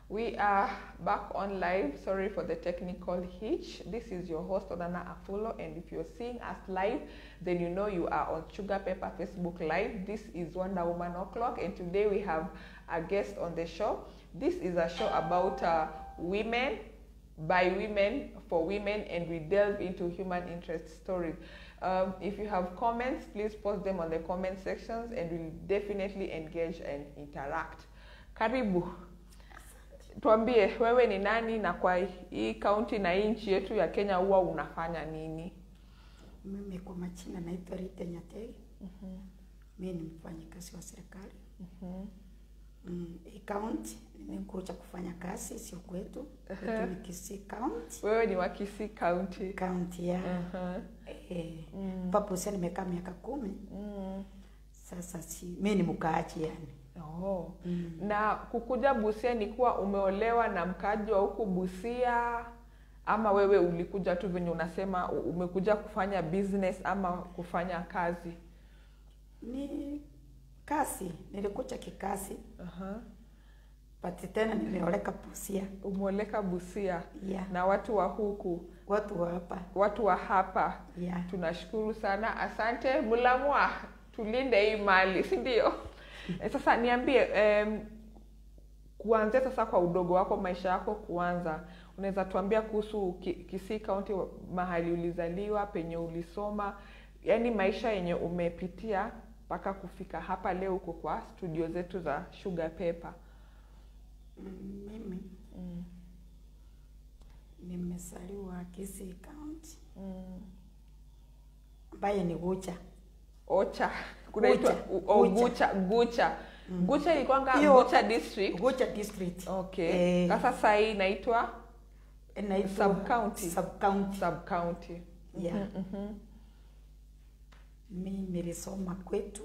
We are back on live. Sorry for the technical hitch. This is your host, Onana Afulo, and if you're seeing us live, then you know you are on Sugar Pepper Facebook Live. This is Wonder Woman O'Clock, and today we have a guest on the show. This is a show about uh, women, by women, for women, and we delve into human interest stories. Um, if you have comments, please post them on the comment sections, and we'll definitely engage and interact. Karibu. Tuambie wewe ni nani na kwa hii kaunti na hii nchi yetu ya Kenya huwa unafanya nini? Mimi kwa majina naitwa Rita Nyatei. Mimi ni mfanyikazi wa serikali. Mm, hii kaunti nimekuja kufanya kazi, sio kwetu. Kwetu ni Kisii County. Wewe ni wa Kisii County. Kaunti ya Aha. eh, papo sasa nimekaa miaka kumi. Mm. Sasa si mimi ni mkaaji yani. Oh. Na kukuja Busia ni kuwa umeolewa na mkaaji wa huku Busia ama wewe ulikuja tu venye unasema u- umekuja kufanya business ama kufanya kazi? Ni kazi, nilikuja kikazi, Aha. but tena nimeoleka Busia. Umeoleka Busia Yeah. na watu wa huku, Watu wa hapa. watu wa hapa Yeah. tunashukuru sana, asante. Mulamwa, tulinde hii mali, si ndio? Eh, Sasa niambie, em, kuanzia sasa kwa udogo wako, maisha yako kuanza, unaweza tuambia kuhusu Ki- Kisii County, mahali ulizaliwa, penye ulisoma, yaani maisha yenye umepitia mpaka kufika hapa leo uko kwa studio zetu za Sugar Pepper. Mm, Mimi nimezaliwa Kisii County Mm. ambaye ni Gucha. Ocha kunaitwa Gucha. u- oh, Gucha. Gucha Gucha Gucha ilikuwanga Hiyo- Gucha district. Gucha district. Okay. Eh, Sasa saa hii inaitwa inaitwa Sub-county. Sub-county. sub county. Yeah. Mi nilisoma kwetu.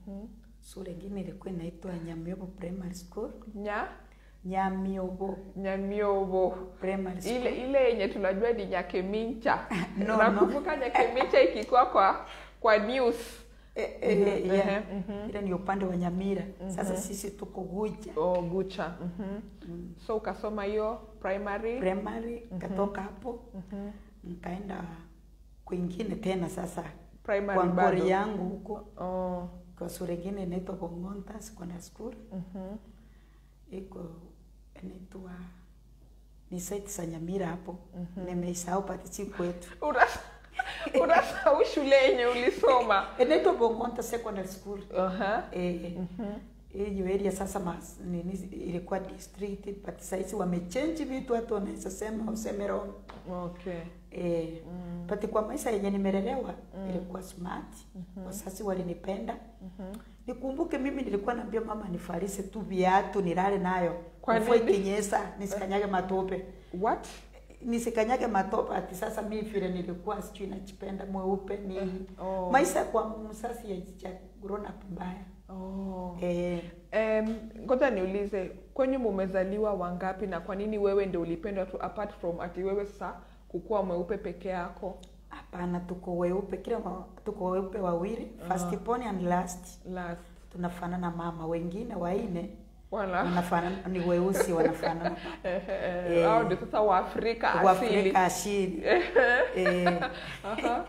Shule ingine ilikuwa inaitwa Nyamiobo Primary School. Nya Nyamiobo Nyamiobo. Primary School. Ile ile yenye tunajua ni Nyakemincha. No, Nakumbuka Nyakemincha ikikuwa kwa kwa news. Eh, eh, Mhm, yeah. mhm, Ile ni upande wa Nyamira. Sasa sisi tuko Gucha. Oh, Gucha. Mhm. So ukasoma hiyo primary. Primary katoka hapo. Nikaenda kwingine tena sasa Primary kwa bado. ngori yangu huko Oh. kwa shule ingine inaitwa Bongonta Secondary School. Mhm. iko inaitwa ni site za Nyamira hapo. Nimeisahau pati si kwetu. Unas- Unasahau shule yenye ulisoma. Inaitwa Bongonta Secondary School. Aha. Eh, hiyo area sasa mas, nini, ilikuwa district but saizi wamechange vitu, watu wanaweza sema useme wrong. Okay. Eh, but kwa maisha yenye nimelelewa ilikuwa smart. Wazazi walinipenda. Nikumbuke mimi nilikuwa naambia mama nifarise tu viatu nilale nayo. Kwa Mvua nini? ikinyesha nisikanyage matope. What? Nisikanyage matope ati sasa mimi vile nilikuwa sijui najipenda mweupe ni Oh. maisha kwa msasi ya grown up mbaya. Oh. Eh, Em, ngoja niulize kwenye mumezaliwa wangapi na kwa nini wewe ndio ulipendwa tu apart from ati wewe sasa kukuwa mweupe peke yako hapana tuko weupe kila wa- tuko weupe wawili first born and last last tunafanana mama wengine waine wala wanafanana ni weusi wanafanana Eh, hao ndio sasa waafrika asili Waafrika asili. eh, Aha.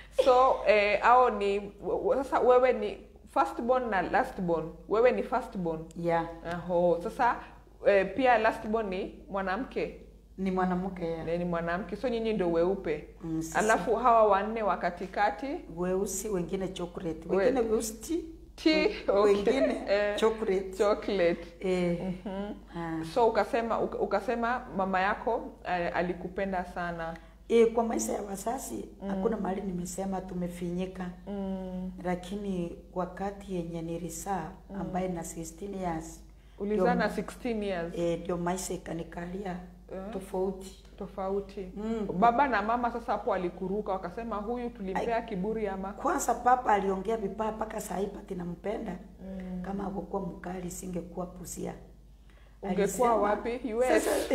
so eh, hao ni w- w- sasa wewe ni first born na last born wewe ni first born yeah. Aho. sasa eh, pia last born ni mwanamke ni mwanamke ya. Eh, ni mwanamke so nyinyi ndio weupe Mm, sisi alafu hawa wanne wa katikati weusi wengine chocolate We- wengine weusi Tea, okay. wengine Eh, chocolate chocolate eh, ah. so ukasema uka- ukasema mama yako eh, alikupenda sana Eh, kwa maisha ya wazazi hakuna mahali nimesema tumefinyika mm. lakini wakati yenye nilisaa ambaye na 16 years ulizaa na ndio- 16 years eh, ndio maisha ikanikalia Eh. tofauti tofauti mm. baba na mama sasa hapo walikuruka wakasema huyu tulimpea kiburi ama kwanza papa aliongea vibaya mpaka saa hii pati nampenda mm. kama akukuwa mkali singekuwa pusia ungekuwa Alisema- wapi US sasa,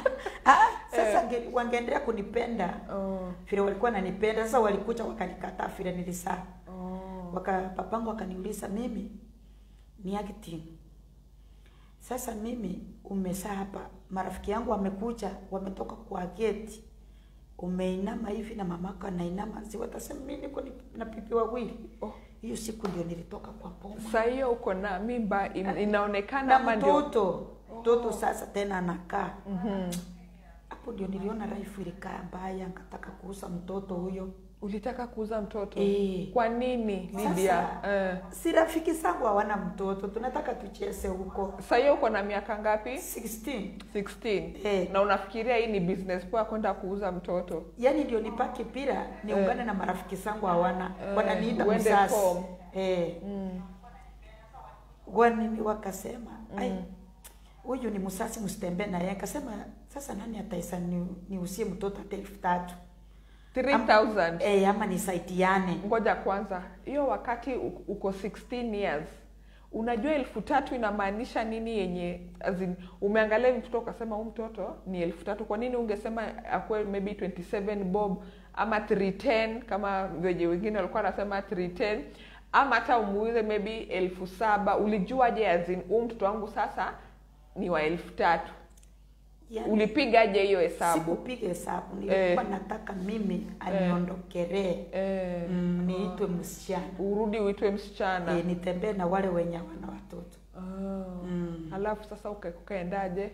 ah, sasa nge- wangeendelea kunipenda oh. vile walikuwa nanipenda sasa walikuja wakanikataa vile nilisaa Oh. waka papangu akaniuliza mimi ni acting Sasa mimi umesaa hapa, marafiki yangu wamekuja, wametoka kwa geti, umeinama hivi na mamako anainama, si watasema mimi niko ni- na pipi wawili. Oh. Hiyo siku ndio nilitoka kwa boma Saa hiyo uko na mimba in, inaonekana na ama ndio mtoto mtoto sasa tena anakaa hapo, ndio niliona life ilikaa mbaya, nikataka kuuza mtoto huyo. ulitaka kuuza mtoto Eh. kwa nini Lydia? Eh. si rafiki zangu hawana mtoto, tunataka tucheze huko Saa hiyo uko na miaka ngapi? 16 16. Eh. Na unafikiria hii ni business poa kwenda kuuza mtoto? yani ndio nipake pira niungane na marafiki zangu hawana Eh, wananiita uende msasi form. eh, Mm. wanini wakasema ai huyu ni msasi msitembee naye akasema sasa nani ataisa ni, niusie mtoto hata elfu tatu 3000. eh, ama nisaidiane Ngoja kwanza, hiyo wakati u- uko 16 years unajua elfu tatu inamaanisha nini yenye as in, umeangalia hivi mtoto ukasema huu mtoto ni elfu tatu kwa nini ungesema akuwe maybe 27 bob ama 310 kama venye wengine walikuwa wanasema 310 ama hata umuuze maybe elfu saba ulijuaje as in huu mtoto wangu sasa ni wa elfu tatu yani, ulipigaje hiyo hesabu sikupiga hesabu nilikuwa nataka mimi aniondokelee eh, mm, niitwe msichana urudi uitwe msichana eh, nitembee na wale wenye wana watoto oh. mm. halafu sasa uka- ukaendaje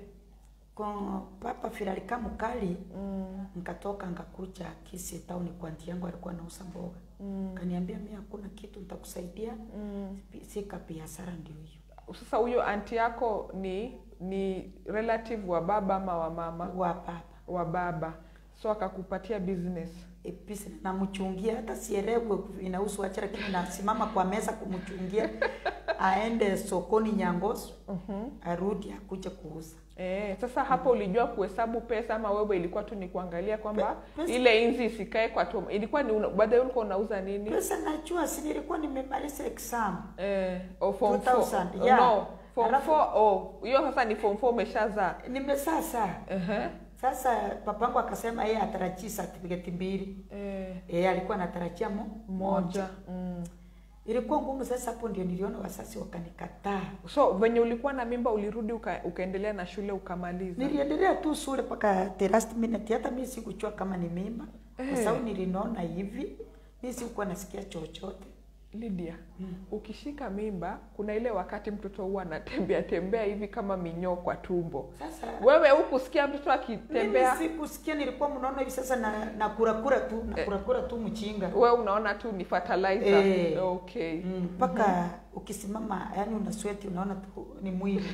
kwa papa firalika mkali mm. nikatoka ngakuja kisi tauni kwa nti yangu alikuwa anauza mboga Mm. kaniambia mi hakuna kitu nitakusaidia Mm. sika biashara ndio hiyo sasa huyo anti yako ni ni relative wa baba ama wa mama wa baba wa baba so akakupatia business E, pisi namchungia hata sielewe inahusu acha lakini nasimama kwa meza kumchungia aende sokoni nyangoso mm-hmm. arudi akuje kuuza Eh, sasa hapo ulijua kuhesabu pesa ama wewe ilikuwa tu ni kuangalia kwamba Pe- pesa- ile inzi isikae kwa tom ilikuwa ni una- baadaye ulikuwa unauza nini pesa najua si nilikuwa nimemaliza exam eh, oh, form 2000, 4 yeah. no form Alafu- 4 oh hiyo sasa ni form 4 umeshazaa nimesasa Ehe. sasa papangu akasema yeye atarajii certificate mbili eh, yeye alikuwa anatarajia mo moja mm. ilikuwa ngumu sasa hapo ndio niliona wasasi wakanikataa so venye ulikuwa na mimba ulirudi uka, ukaendelea na shule ukamaliza niliendelea tu shule mpaka the last minute hata mi sikuchua kama ni mimba Eh. kwa sababu nilinona hivi mi sikuwa nasikia chochote Lydia, ukishika mimba kuna ile wakati mtoto huwa anatembea tembea hivi kama minyoo kwa tumbo. sasa Wewe hukusikia mtoto mimi akitembea, sikusikia nilikuwa mnono hivi sasa na, na kurakura tu na kurakura tu mchinga wewe unaona tu ni fertilizer. Eh. Okay. Mm, mpaka ukisimama yani una sweat unaona tu ni mwili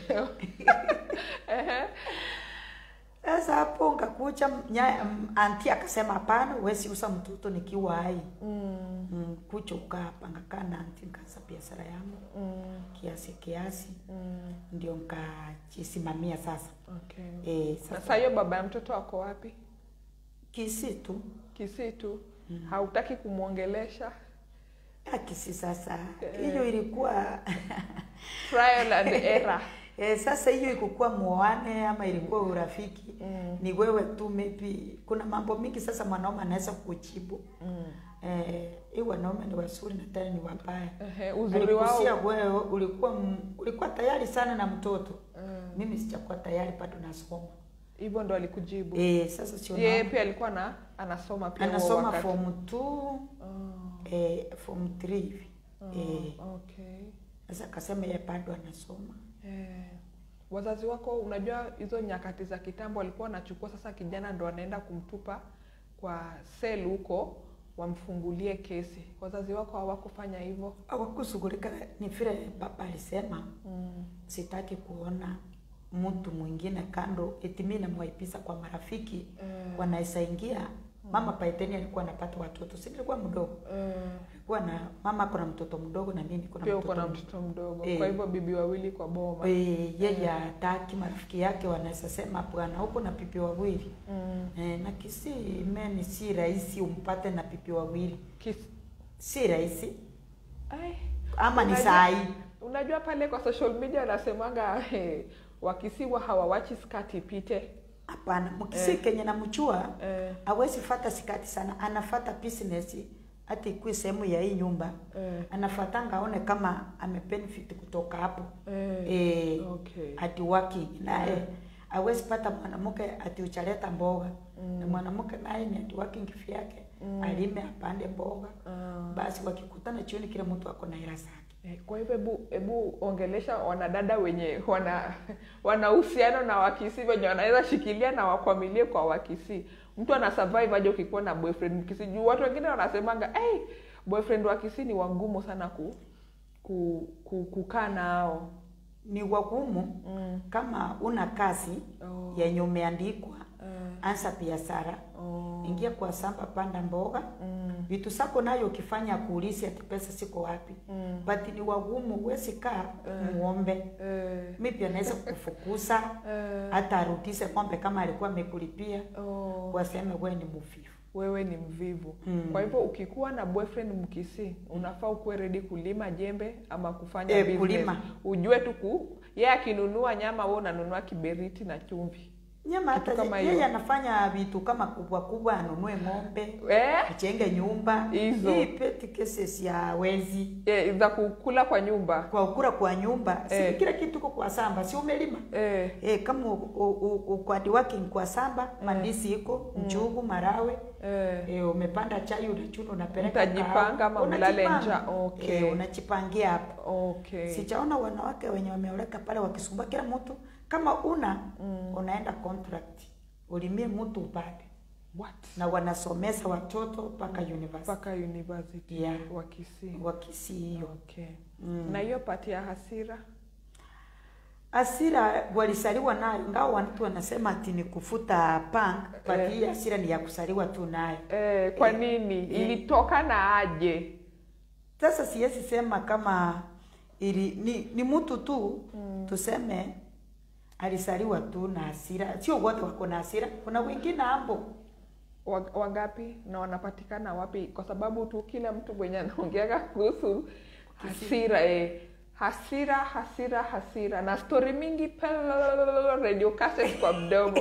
Ehe. sasa hapo ngakucha nya- m- anti akasema hapana huwezi usa mtoto nikiwa hai Mm, mm, kucha ukaa hapa ngakaa na anti nikaanza biashara yangu mm, kiasi kiasi mm. ndio nikajisimamia sasa Okay. e, Na sasa saa hiyo baba ya mtoto ako wapi? kisi tu Kisii tu. Hautaki kumwongelesha? Ah, kisi sasa Eh. hiyo ilikuwa Trial and error. e, sasa hiyo ikukuwa muoane ama ilikuwa urafiki Mm, ni wewe tu maybe kuna mambo mingi sasa mwanaume anaweza kujibu mm. eh, hii wanaume ni wazuri na tena ni wabaya Ehe, uzuri wao. Alikusia wewe ulikuwa m- ulikuwa tayari sana na mtoto Mm. mimi sijakuwa tayari bado nasoma Hivyo ndo alikujibu. eh, sasa sio Yeye naona. pia alikuwa na anasoma pia huo anasoma wakati. form 2 Oh, eh, form 3 hivi oh, eh, okay. sasa akasema yeye bado anasoma Eh, wazazi wako unajua hizo nyakati za kitambo walikuwa wanachukua sasa kijana ndo anaenda kumtupa kwa sel huko wamfungulie kesi wazazi wako hawakufanya hivyo hawakushughulika ni vile baba alisema mm. sitaki kuona mtu mwingine kando eti mimi namwaipisa kwa marafiki Eh, wanaweza ingia mama paiteni alikuwa anapata watoto si nilikuwa mdogo eh, alikuwa na mama ako na mtoto mdogo na mimi niko na pia mtoto uko na mdogo. mtoto mdogo Eh. kwa hivyo bibi wawili kwa boma Eh, yeye hataki marafiki yake wanaweza sema bwana huko na pipi wawili mm. eh, na kisi meni si rahisi umpate na pipi wawili Kis... si rahisi Ai, ama ni Unajua- saa hii unajua pale kwa social media anasemanga hey, wakisiwa hawawachi skati ipite hapana mkisi Eh. kenye namchua eh, hawezi fata sikati sana anafata business hata ikuwe sehemu ya hii nyumba Eh. anafatanga aone kama amebenefit kutoka hapo Eh. eh, Okay. ati working naye awezi pata mwanamke ati uchaleta mboga na mwanamke naye ni ati working vyake alime apande mboga Ah. basi wakikutana chioni kila mtu ako na hela zake Eh, Kwa hivyo hebu hebu ongelesha wanadada wenye wana wana uhusiano na Wakisii wenye wanaweza shikilia na wakwamilie kwa Wakisii. Mtu ana survive aje ukikuwa na boyfriend Mkisii? Juu watu wengine wanasemanga hey, boyfriend wa Kisii ni wangumu sana ku, ku, ku, kukaa nao. ni wagumu Mm. kama una kazi Oh. yenye umeandikwa Eh, anza biashara oh. ingia kwa samba panda mboga Mm. vitu sako nayo ukifanya kuulisi ati pesa siko wapi Mm. but ni wagumu huwezi kaa muombe Eh, maybe anaweza kukufukuza eh, hata arudishe ng'ombe kama alikuwa amekulipia oh. waseme wewe ni mvivu wewe ni mvivu Mm. kwa hivyo ukikuwa na boyfriend mkisi unafaa ukuwe ready kulima jembe ama kufanya Eh, business. kulima. ujue tu ku yeye akinunua nyama wewe unanunua kiberiti na chumvi nyama Kitu hata kama yeye hiyo. anafanya vitu kama kubwa kubwa anunue ng'ombe eh? achenge nyumba Hizo. hii petty cases ya wezi eh, za kukula kwa nyumba kwa ukura kwa nyumba si Eh. kila kitu iko kwa samba si umelima eh, Eh, kama u- u- u- uko hard working kwa samba mandisi iko njugu marawe eh. eh, umepanda chai unachuna unapeleka Mtajipanga kahawa. ama mlale Unajipanga. njaa. Okay. eh, unajipangia hapo okay sichaona wanawake wenye wameoleka pale wakisumbua kila mtu kama una unaenda contract ulimie mtu upate what na wanasomesa watoto mpaka university mpaka university Yeah. wa Kisii wakisi hiyo okay Mm. na hiyo pati ya hasira asira walisaliwa nayo ingawa watu wanasema ati ni kufuta punk but Eh. hii asira ni ya kusaliwa tu nayo eh, kwa Eh, nini eh. ilitokana aje sasa siwezi sema kama ili ni, ni mtu tu mm. tuseme alisaliwa tu na hasira sio wote wako na hasira kuna wengine hapo Wa- wangapi na wanapatikana wapi kwa sababu tu kila mtu mwenye anaongeaga kuhusu hasira eh. hasira hasira hasira na stori mingi pelolololo, radio cassette kwa mdomo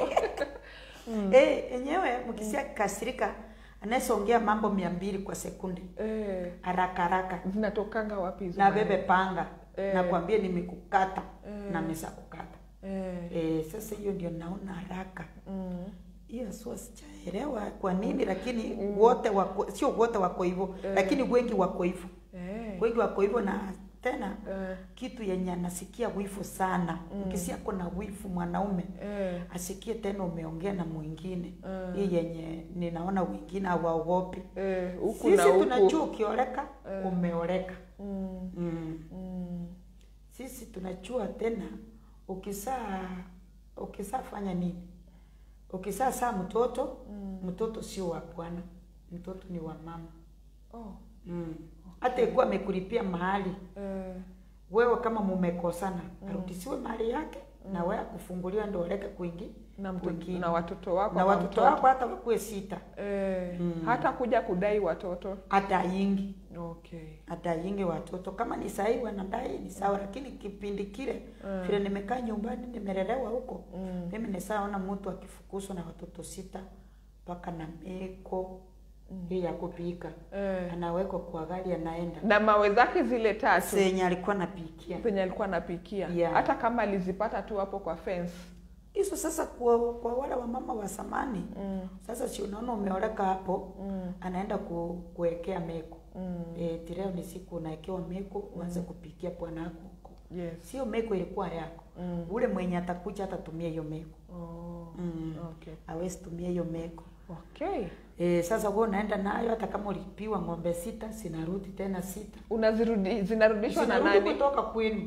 Eh, enyewe mkisia kasirika anaweza ongea mambo mia mbili kwa sekunde eh, haraka haraka zinatokanga wapi hizo na maneno? bebe panga Eh. nakwambia nimekukata Eh. na mesa kukata eh, eh, sasa hiyo ndio naona haraka mm, hiyo sio sijaelewa kwa nini lakini wote wako sio wote wako hivyo lakini wengi wako hivyo eh, wengi wako hivyo na tena eh, kitu yenye anasikia wifu sana ukisia na wifu mwanaume eh, asikie tena umeongea na mwingine Mm. hii yenye ninaona wengine hawaogopi eh, huku na sisi huku tunajua ukioleka Eh. umeoleka mm, mm. mm, sisi tunajua tena ukisaa ukisafanya nini ukisaa saa mtoto Mm. mtoto sio wa bwana mtoto ni wa mama oh, mm. hata ikuwa amekulipia mahali eh, wewe kama mumekosana arudisiwe mahali yake na wewe akufunguliwa ndo oleke kwingi na, mtoto, kwingine. na watoto wako na ama watoto mtoto. wako hata wakuwe sita eh, Mm. hata kuja kudai watoto hata yingi okay hata yingi watoto kama ni sahii wanadai ni sawa lakini kipindi kile Mm. vile nimekaa nyumbani nimelelewa huko mm. mimi nisaona mtu akifukuzwa na watoto sita mpaka na meko hii ya kupika eh. anawekwa kwa gari anaenda na mawe zake zile tatu senye alikuwa napikia zenye alikuwa anapikia Yeah. hata kama alizipata tu hapo kwa fence hizo sasa kwa, kwa wale wamama wa zamani mm. sasa si unaona umeoleka hapo Mm. anaenda ku, kuwekea meko Mm. e, tireo ni siku unawekewa meko uanze kupikia bwana wako huko yes sio meko ilikuwa yako mm. ule mwenye atakuja atatumia hiyo meko oh. mm. okay awezi tumia hiyo meko okay e, sasa wewe unaenda nayo hata kama ulipiwa ng'ombe sita sinarudi tena sita unazirudi zinarudishwa na Zinarudi nani kutoka kwenu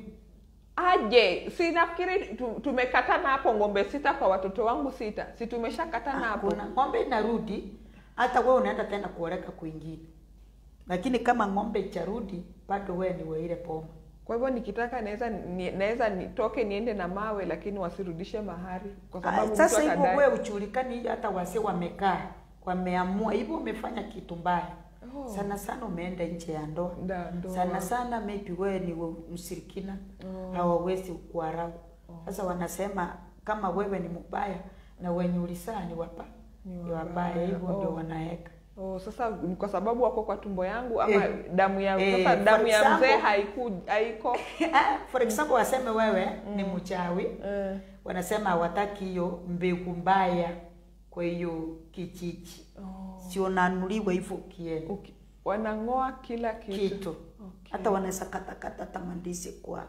aje si nafikiri tu- tumekatana hapo ng'ombe sita kwa watoto wangu sita si tumeshakatana hapo kuna ng'ombe inarudi hata wewe unaenda tena kuoleka kwingine lakini kama ng'ombe icharudi bado wewe ni weile poma kwa hivyo nikitaka naweza ni, naweza nitoke niende na mawe lakini wasirudishe mahari kwa sababu Ah, mtu sasa hivyo atadai. wewe uchulikani hiyo hata wase wamekaa wameamua hivyo umefanya kitu mbaya Oh. sana sana umeenda nje ya ndoa Da- ndoa. sana sana maybe wewe ni we- mshirikina Oh. hawawezi kuarau sasa wanasema kama wewe ni mbaya na wenye ulisaa ni wapa Ni ni wabaya. wabaya hivyo ndio Oh. wanaweka Oh, sasa ni kwa sababu wako kwa tumbo yangu ama Eh, damu ya eh, sasa for damu ya mzee example- haiku haiko Ah, for example waseme wewe ni mchawi eh, wanasema hawataki hiyo mbegu mbaya kwa hiyo kijiji oh, si unanuliwa hivyo ukienda uki- wanang'oa kila kitu, kitu Okay. hata wanaweza katakata tamandizi kwa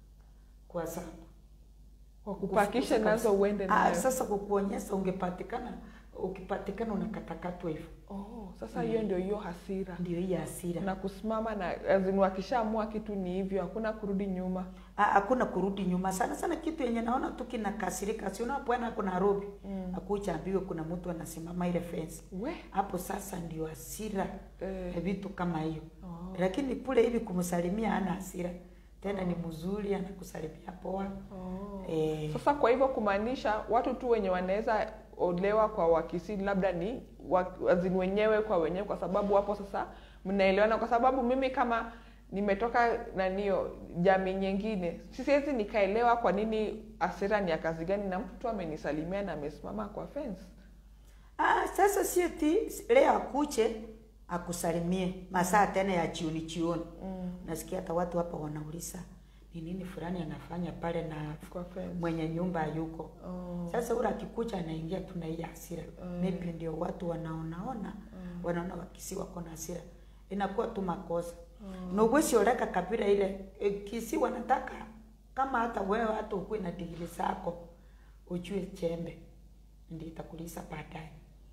kwa sana kwa kupakisha Kufukuza nazo kabisa. uende Ah, nayo sasa kukuonyesha ungepatikana ukipatikana unakatakatwa hivyo oh, sasa hiyo ndio hiyo hasira ndio hii hasira na kusimama na azin wakishaamua kitu ni hivyo hakuna kurudi nyuma Ah, hakuna kurudi nyuma sana sana kitu yenye naona tu kinakasirika si unapwana kuna Nairobi Mm. akuchaambiwa kuna mtu anasimama ile fence we hapo sasa ndio hasira eh, ya vitu kama hiyo oh, lakini kule hivi kumsalimia ana hasira tena ni mzuri anakusalimia poa oh. eh, Sasa kwa hivyo kumaanisha watu tu wenye wanaweza olewa kwa wakisi labda ni wa- wazini wenyewe kwa wenyewe, kwa sababu hapo sasa mnaelewana, kwa sababu mimi kama nimetoka nanio jamii nyingine, siwezi nikaelewa kwa nini hasira ni ya kazi gani, na mtu tu amenisalimia na amesimama kwa fence. ah, sasa si eti leo akuche akusalimie masaa tena ya chioni chioni Mm, nasikia hata watu hapa wanauliza ni nini fulani anafanya pale na kwa fence. mwenye nyumba hayuko Oh, sasa ule akikucha anaingia tu na hii hasira Mm. maybe ndio watu wanaonaona mm, wanaona wakisi wako na hasira inakuwa tu makosa mm. na uwezi oleka kabila ile e, kisi wanataka kama hata wewe hata ukuwe na digiri zako ujue chembe ndio itakulisa baadaye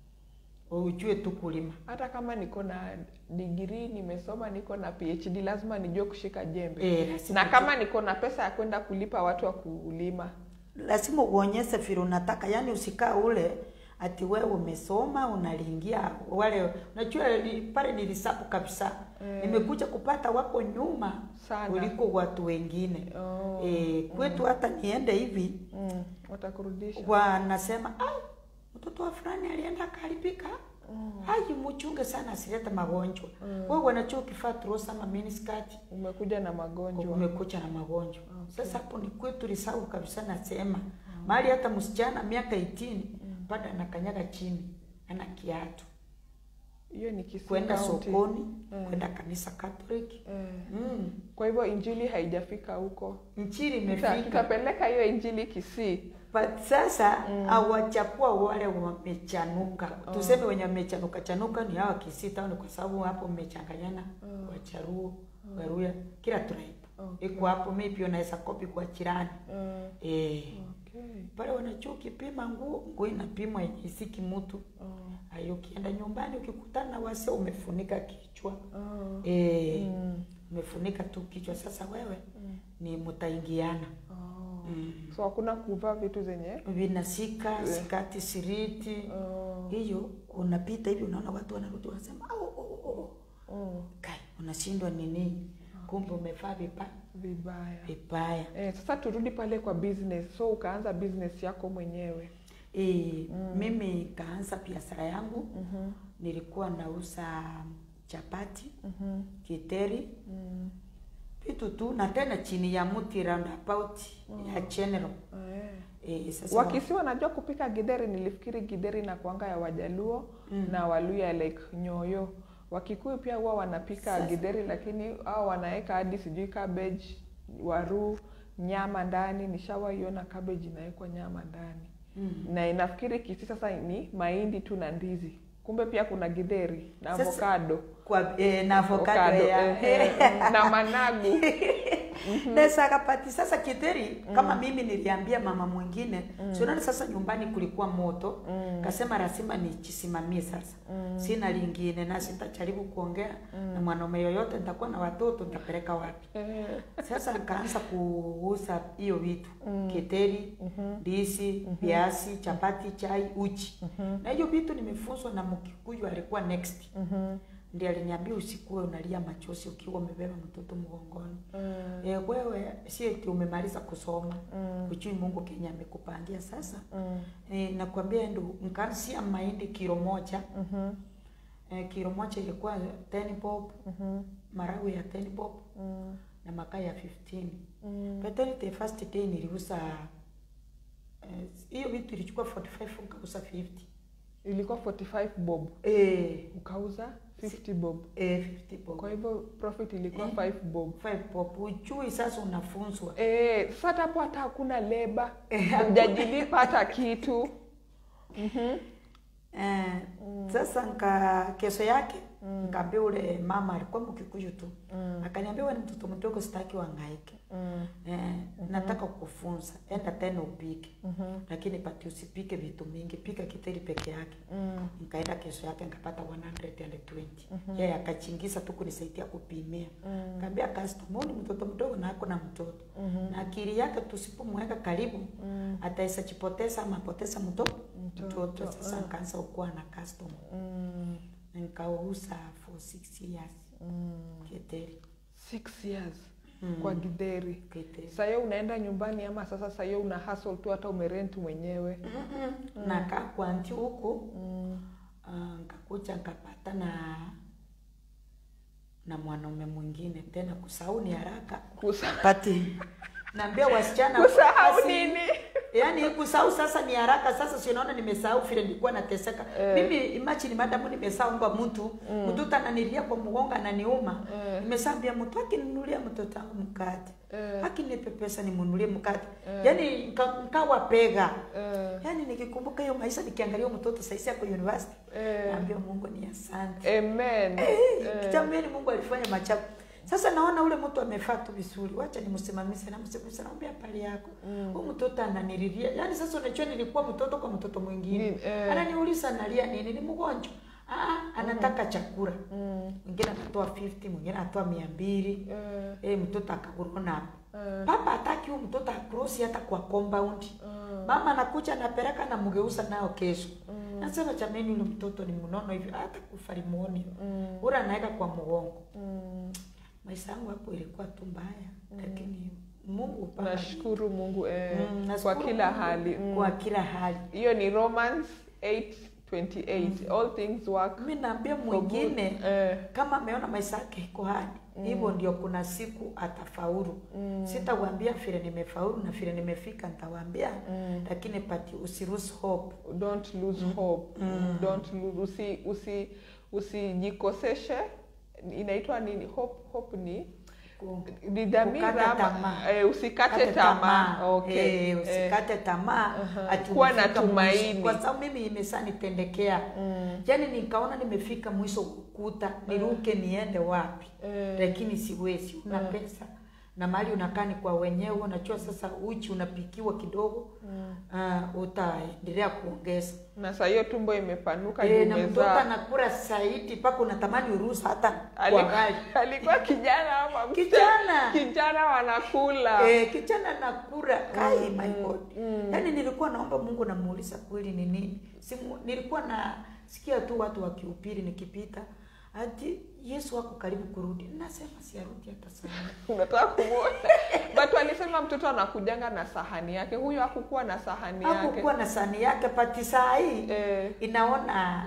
ujue tu kulima Hata kama niko na degree nimesoma, niko na PhD, lazima nijue kushika jembe e, lazima na kama niko na pesa ya kwenda kulipa watu wa kulima lazima uonyeshe vile unataka yani usikaa ule ati wewe umesoma unalingia wale unajua li- pale nilisapu kabisa Eh. nimekuja kupata wako nyuma sana. kuliko watu wengine Oh, e, kwetu hata niende hivi mm, watakurudisha. wanasema ai mtoto wa fulani alienda akaribika Mm, ai mchunge sana asilete magonjwa Mm. wewe wanachua ukifaa trusa ama miniskirt umekuja na magonjwa. umekucha na magonjwa Okay. sasa hapo ni kwetu lisau kabisa nasema mahali hata msichana miaka 18 bado anakanyaga chini ana kiatu Hiyo ni Kisii kwenda County. sokoni Mm. kwenda kanisa Catholic Eh, mm. Kwa hivyo injili haijafika huko. nchini Tuta- imefika Tutapeleka hiyo injili Kisii. but sasa Mm. hawachapua wale wamechanuka Oh. tuseme wenye wamechanuka chanuka ni hawa Kisii town kwa sababu hapo mmechanganyana Oh. wacharuo waruya kila tribe Okay. iko hapo mimi pia naweza kopi kwa jirani Eh, eh okay. pale wanachua ukipima nguo nguo inapimwa yenye isiki mtu Oh, ayo ukienda nyumbani ukikutana na wase umefunika kichwa oh, eh mm, umefunika tu kichwa sasa wewe mm, ni mtaingiana oh. mm. So hakuna kuvaa vitu zenye vinasika Eh. sikati siriti oh, hiyo unapita hivi unaona watu wanarudi wanasema au oh, oh, oh. oh, kai unashindwa nini kumbe umevaa vibaya vibaya. vibaya Eh, sasa turudi pale kwa business. So ukaanza business yako mwenyewe. e, Mm. mimi kaanza biashara yangu Mhm, nilikuwa nauza chapati mhm, kiteri mm, vitu tu na tena chini ya mti roundabout ya general eh. e, sasa Wakisi wanajua kupika githeri. Nilifikiri githeri na kuanga ya Wajaluo Mm. na Waluya like nyoyo. Wakikuyu pia huwa wanapika Sasa- githeri, lakini hao wanaweka hadi sijui cabbage, waru, nyama ndani. Nishawaiona cabbage inawekwa nyama ndani, mm. na inafikiri Kisii sasa ni mahindi tu na ndizi, kumbe pia kuna githeri na Sasa- avocado kwa e, na avocado ya eh, eh, na managu na sakapati sasa kiteri kama mimi niliambia mama mwingine mm. unaona sasa nyumbani kulikuwa moto Mm. kasema lazima nichisimamie sasa Mm. sina lingine na sitajaribu kuongea na mwanaume yoyote nitakuwa na watoto nitapeleka wapi Eh, sasa nikaanza kuuza hiyo vitu Mm. kiteri mhm, ndizi viazi chapati chai uchi mhm, na hiyo vitu nimefunzwa na mkikuyu alikuwa next mhm, ndiye aliniambia usikuwe unalia machozi ukiwa umebeba mtoto mgongoni mm, e, wewe si eti umemaliza kusoma mm, ujui mungu kenya amekupangia sasa mm, e, nakwambia ndo nkaanzia mahindi kilo moja mhm, e, kilo moja ilikuwa 10 bob mhm, maragu ya 10 bob mm, na makaa ya 15 mm. but then the first day niliuza eh, hiyo vitu ilichukua 45 ukauza 50 ilikuwa 45 bob eh, ukauza 50 bob eh, 50 bob kwa hivyo profit ilikuwa Eh. 5 bob 5 bob ujui sasa unafunzwa Eh, sasa hata hapo hata hakuna leba Eh, hujajilipa hata kitu Eh, sasa nka kesho yake nkaambia ule mama alikuwa mkikuyu tu akaniambia wewe ni mtoto mdogo sitaki wangaike mm. eh, nataka kukufunza enda tena upike lakini pati usipike vitu mingi pika kiteri peke yake Mm. nikaenda kesho yake nikapata 120 yeye akachingiza tu kunisaidia kupimia Mm. kaambia customer huyu ni mtoto mdogo na ako na mtoto na akili yake tusipomweka karibu Mm. ataweza chipoteza ama apoteza mtoto Mtoto, mtoto sasa nikaanza kuwa na customer Mm. na nikauza for six years Mm. keteri Six years Mm. kwa gidheri keteri sahiyo unaenda nyumbani ama sasa sahiyo una hustle tu hata umerent mwenyewe Mm-mm. nakaa kwa nti huku mm. ah, nkakuja nkapata na na mwanaume mwingine tena kusahau ni haraka Kusa- pati naambia wasichana kusahau basi- nini yaani kusahau sasa ni haraka sasa si unaona nimesahau vile nilikuwa nateseka Eh. mimi imagine madamu nimesahau mtu Mm. mtoto ananilia kwa mgonga ananiuma Eh. nimesambia mtu akininunulia mtoto wangu mkate Eh. akinipe pesa nimunulie mkate Eh. yaani nka- nkawa pega Eh, yaani nikikumbuka hiyo maisha nikiangalia huyo mtoto saisi ako university eh. naambia mungu ni asante amen Eh, Eh. jamani mungu alifanya machafu sasa naona ule mtu amefaa tu vizuri wacha nimsimamishe namsimamishe naambia pali yako Mm. huyu mtoto ananililia yaani sasa unajua nilikuwa mtoto kwa mtoto mwingine Ni- eh. ananiuliza analia nini ni mgonjwa ah, anataka chakula Mm. mwingine anatoa 50 mwingine anatoa mia mbili Eh, eh, mtoto akaguruna eh, papa hataki huyu mtoto akrosi hata kwa compound eh, mama anakuja anapeleka namgeuza nao kesho Mm. nasema jamani yule mtoto ni mnono hivi hata kufa limuoni Mm. ura anaweka kwa mgongo mm. maisha yangu hapo ilikuwa tu mbaya lakini mungu hupanga nashukuru mungu eh, Mm, kwa nashukuru kila Mungu hali mm. kwa kila hali hiyo ni romans 828 all things work mi naambia for good. mwingine eh, kama ameona maisha yake iko hadi hivyo ndio kuna siku atafaulu Mm. sitawambia vile nimefaulu na vile nimefika nitawaambia Mm. lakini pati usirus hope don't lose hope Mm. don't lose usi usi usijikoseshe inaitwa nini hope hope ni Ku- ni dhamira Kukata ama- tamaa. eh, usikate Kate tamaa okay Eh, eh, usikate tamaa Aha. ati Kuwa na umefika tumaini. mwisho. kwa sababu mimi imesanitendekea mm, yaani nikaona nimefika mwisho kukuta niruke niende wapi eh, lakini siwezi una Mm. pesa na mali unakaa ni kwa wenyewe unajua sasa uchi unapikiwa kidogo mm. uh, utaendelea kuongeza na saa hiyo tumbo imepanuka e, juu na mtoto umezaa. anakula zaidi mpaka unatamani uruhusa hata kwa Ali- gari alikuwa kijana ama msichana? kijana kijana wanakula Eh, kijana nakura kai my god mm. yaani nilikuwa naomba mungu namuuliza kweli ni nini Simu, nilikuwa nasikia tu watu wakihubiri nikipita ati yesu wako karibu kurudi nasema siarudi hata sana unataka kumwona but walisema mtoto anakujanga na sahani yake huyo hakukuwa na sahani yake hakukuwa na sahani yake pati saa hii eh, inaona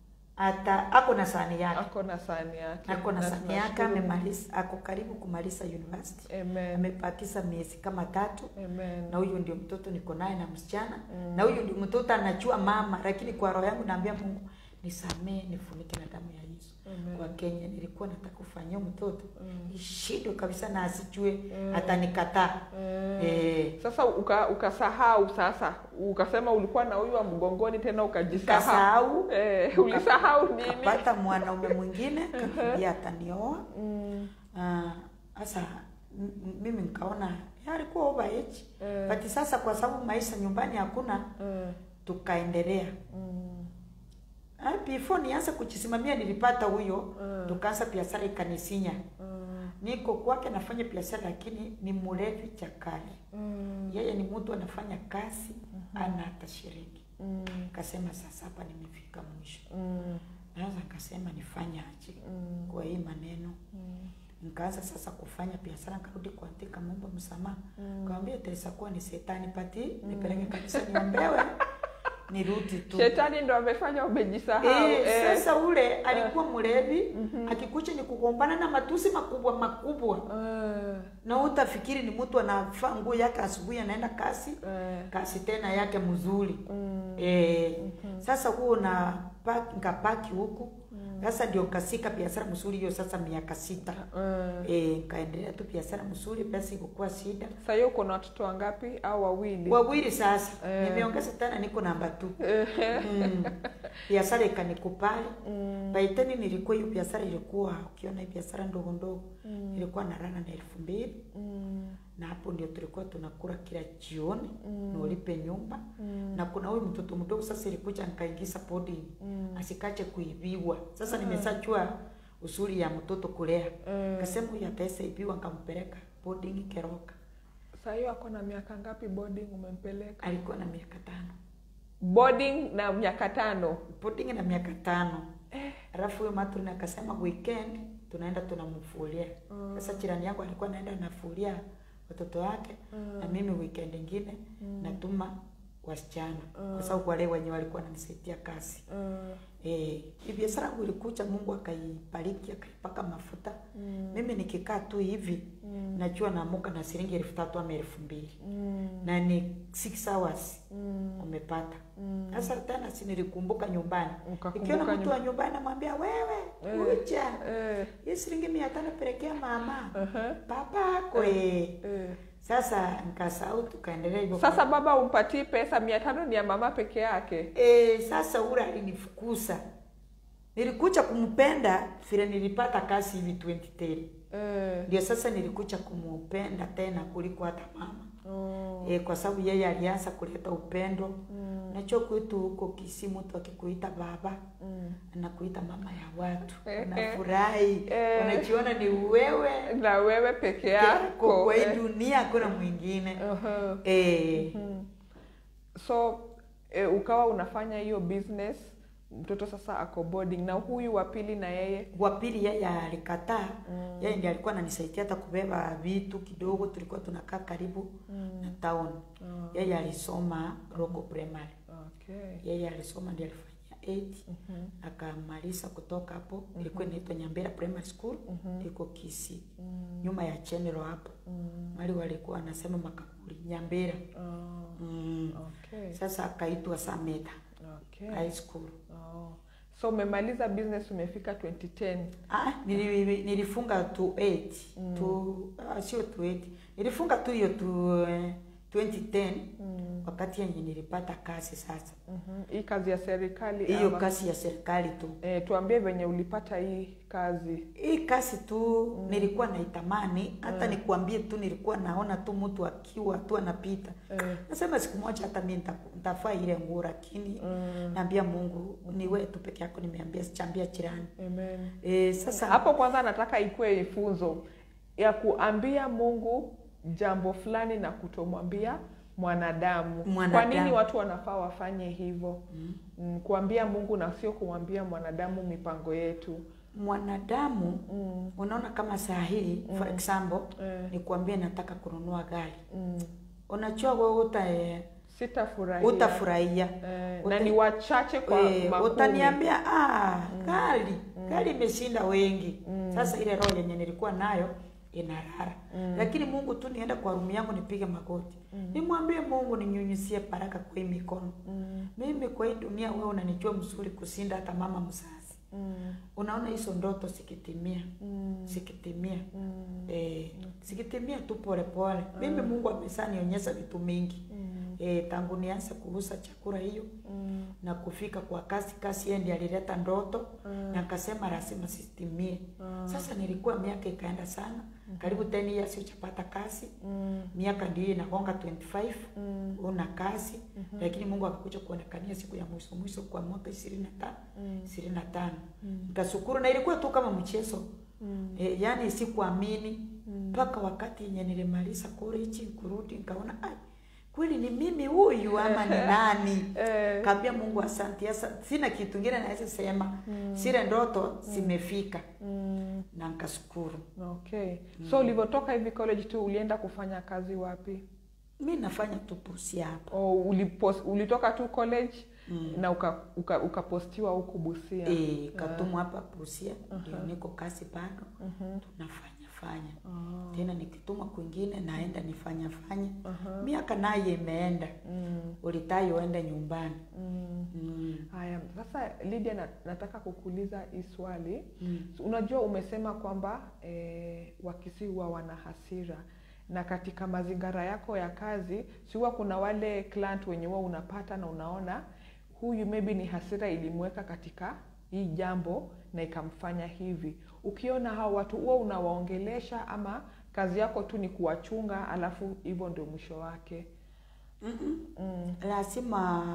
hata ako na sahani yake ako na sahani yake ako na Na sahani yake tunashukuru amemaliza ako karibu kumaliza university Mungu. amen amepakisa miezi kama tatu amen na huyu ndio mtoto niko naye na msichana na huyu ndio mtoto anajua mama lakini kwa roho yangu naambia mungu nisamee nifunike na damu ya yesu Amen. kwa kenya nilikuwa nataka kufanyia mtoto Mm. ishindwe kabisa na asijue Mm. atanikataa Eh. eh, sasa uka- ukasahau sasa ukasema ulikuwa na huyu wa mgongoni tena ukajisahau nikasahau eh, ulisahau nini kapata mwanaume mwingine kakimbia atanioa mm, sasa m- m- mimi nikaona "Ya, alikuwa over age Eh. but sasa kwa sababu maisha nyumbani hakuna eh, tukaendelea mm, Ah, before nianze kujisimamia nilipata huyo Mm. tukaanza biashara ikanisinya mm, niko kwake nafanya biashara lakini ni mlevi chakari mm, yeye ni mtu anafanya kazi ana hata shiriki mm, kasema sasa hapa nimefika mwisho mm, naweza nikasema nifanye aje mm, kwa hii maneno mm, nikaanza sasa kufanya biashara nikarudi kuandika mambo msamaha Mm. kawambia itaweza kuwa ni setani pati nipeleke kanisa niombewe nirudi tu shetani ndo amefanya umejisahau Eh, eh. sasa ule alikuwa mlevi akikucha ni kugombana na matusi makubwa makubwa Eh, Eh, na utafikiri ni mtu anavaa nguo yake asubuhi anaenda kasi eh, kasi tena yake mzuri mm, eh, sasa huo na nkapaki huku sasa ndio kasika biashara mzuri hiyo sasa miaka sita eh. eh, kaendelea tu biashara mzuri pesa ikukuwa shida Sasa hiyo uko na watoto wangapi au wawili? wawili sasa Eh. nimeongeza tena niko namba tu mm. biashara ikanikupali Mm, baiteni nilikuwa hiyo biashara ilikuwa ukiona hii biashara ndogo ndogo ilikuwa na rana na elfu mbili mm, na hapo ndio tulikuwa tunakula kila jioni Mm. na ulipe nyumba mm, na kuna huyu mtoto mdogo sasa ilikuja nikaingiza boarding mm. asikache kuibiwa sasa nimesajua usuri ya mtoto kulea Eh, kasema huyu ataweza ibiwa nkampeleka boarding keroka Sasa hiyo ako na miaka ngapi boarding umempeleka? alikuwa na miaka tano Boarding na miaka tano. boarding na miaka tano alafu huyo matrin akasema weekend tunaenda tunamfulia sasa jirani yangu alikuwa naenda nafulia watoto wake na mimi weekend ingine natuma wasichana kwa sababu wale wenye walikuwa wananisaidia kazi Mm, Eh, hii biashara yangu ilikuja, Mungu akaibariki akaipaka mafuta. mm, Mimi nikikaa tu hivi mm, najua naamuka na shilingi elfu tatu ama elfu mbili mm, na ni six hours mm, umepata. mm. Sasa tena si nilikumbuka nyumbani, Ukakumbuka ikiona mtu nyum- wa nyumbani namwambia wewe, Eh. kuja Eh, hii shilingi mia tano pelekea mama aha, baba kwe. eh. Sasa nikasahau, tukaendelea hivyo. Sasa baba umpatii pesa mia tano ni ya mama peke yake. E, sasa ule alinifukuza. Nilikuja kumpenda vile nilipata kazi hivi 2010. Eh, Ndio sasa nilikuja kumpenda tena kuliko hata mama. oh, E, kwa sababu yeye alianza kuleta upendo. mm, Nacho kwetu huko Kisii mtu akikuita baba mm. anakuita mama ya watu. Eh, eh. Unafurahi. Eh. Unajiona ni wewe na wewe peke yako yako kwa hii eh. dunia hakuna mwingine. Aha. Eh, Mhm. so eh, ukawa unafanya hiyo business mtoto sasa ako boarding na huyu wa pili na yeye wa pili yeye alikataa mm. yeye ndiye alikuwa ananisaidia hata kubeba vitu kidogo tulikuwa tunakaa karibu Mm. na town Ah, yeye alisoma local primary okay. yeye alisoma ndiye alifanyia 8 Mhm. akamaliza kutoka hapo ilikuwa inaitwa Nyambera Primary School Mhm. iko Kisii Mm. nyuma ya General hapo Mm. mali walikuwa wanasema makaburi Nyambera Ah, mm. okay. sasa akaitwa Sameta Okay. High School Oh. so umemaliza business umefika 2010 Ah, nili, nilifunga tu 8 Mm. tu ah, sio tu 8 nilifunga tu hiyo tu eh, 2010 Mm. wakati yenye nilipata kazi sasa Mhm. hii kazi ya serikali hiyo ama- kazi ya serikali tu eh, tuambie venye ulipata hii kazi hii kazi tu nilikuwa naitamani hata nikuambie tu nilikuwa naona tu mtu akiwa tu anapita eh, nasema siku moja hata mi nita- nitafaa ile nguo lakini mm. naambia mungu ni wewe tu peke yako nimeambia sichambia jirani Amen. e, sasa hapo kwanza nataka ikuwe ifunzo ya kuambia mungu jambo fulani na kutomwambia mwanadamu. kwa Mwanadamu. nini watu wanafaa wafanye hivyo mm. mm, kuambia mungu na sio kumwambia mwanadamu mipango yetu mwanadamu mm, unaona kama saa hii for example eh, nikuambie nataka kununua gari mm, unajua wewe uta eh, sitafurahia utafurahia eh, uta- na ni wachache kwa Eh, makumi. utaniambia ah, gari gari imeshinda wengi Mm. sasa ile roho yenye nilikuwa nayo inarara Mm. lakini mungu tu nienda kwa rumu yangu nipige magoti Mm. nimwambie mungu ninyunyizie baraka kwa hii mikono Mm, mimi kwa hii dunia wewe unanijua mzuri kusinda hata mama mzazi mm, unaona hizo ndoto sikitimia mm, sikitimia mm, eh, sikitimia tu polepole mimi mungu amesanionyesha vitu mingi mm, eh, tangu nianze kuuza chakula hiyo mm, na kufika kwa kasi kasi yeye ndiye alileta ndoto Mm. na akasema lazima sitimie Ah. sasa nilikuwa miaka ikaenda sana karibu 10 years uchapata kazi mm, miaka ndio inagonga 25 mm, una kazi lakini mungu akakuja kuonekania siku ya mwisho mwisho kwa mwaka 25 mm, 25 Mm. nikashukuru na ilikuwa tu kama mchezo mm, e, yani sikuamini Mm. mpaka wakati yenye nilimaliza college kurudi nikaona ai kweli ni mimi huyu ama ni nani eh, kaambia mungu asante Asa, sina kitu ngine naweza sema Mm. zile ndoto zimefika mm, na nkashukuru okay so ulivyotoka hivi college tu ulienda kufanya kazi wapi mi nafanya tu Busia hapa o ulipos, ulitoka tu college Mm. na ukapostiwa uka, ukapostiwa huku busia e, katumwa hapa Busia ndio niko kazi bado Mhm. tunafanya kufanya Ah. tena nikituma kwingine naenda nifanya fanya Aha. miaka naye imeenda Mm. ulitai uende nyumbani Mm. mm. Haya, sasa Lydia, na, nataka kukuuliza hii swali. Mm. So, Unajua, umesema kwamba eh, Wakisii huwa wana hasira na katika mazingira yako ya kazi, si huwa kuna wale client wenye huwa unapata na unaona huyu maybe ni hasira ilimweka katika hii jambo na ikamfanya hivi. Ukiona hao watu huwa unawaongelesha ama kazi yako tu ni kuwachunga, alafu hivyo ndio mwisho wake? Mm-mm. Mm. lazima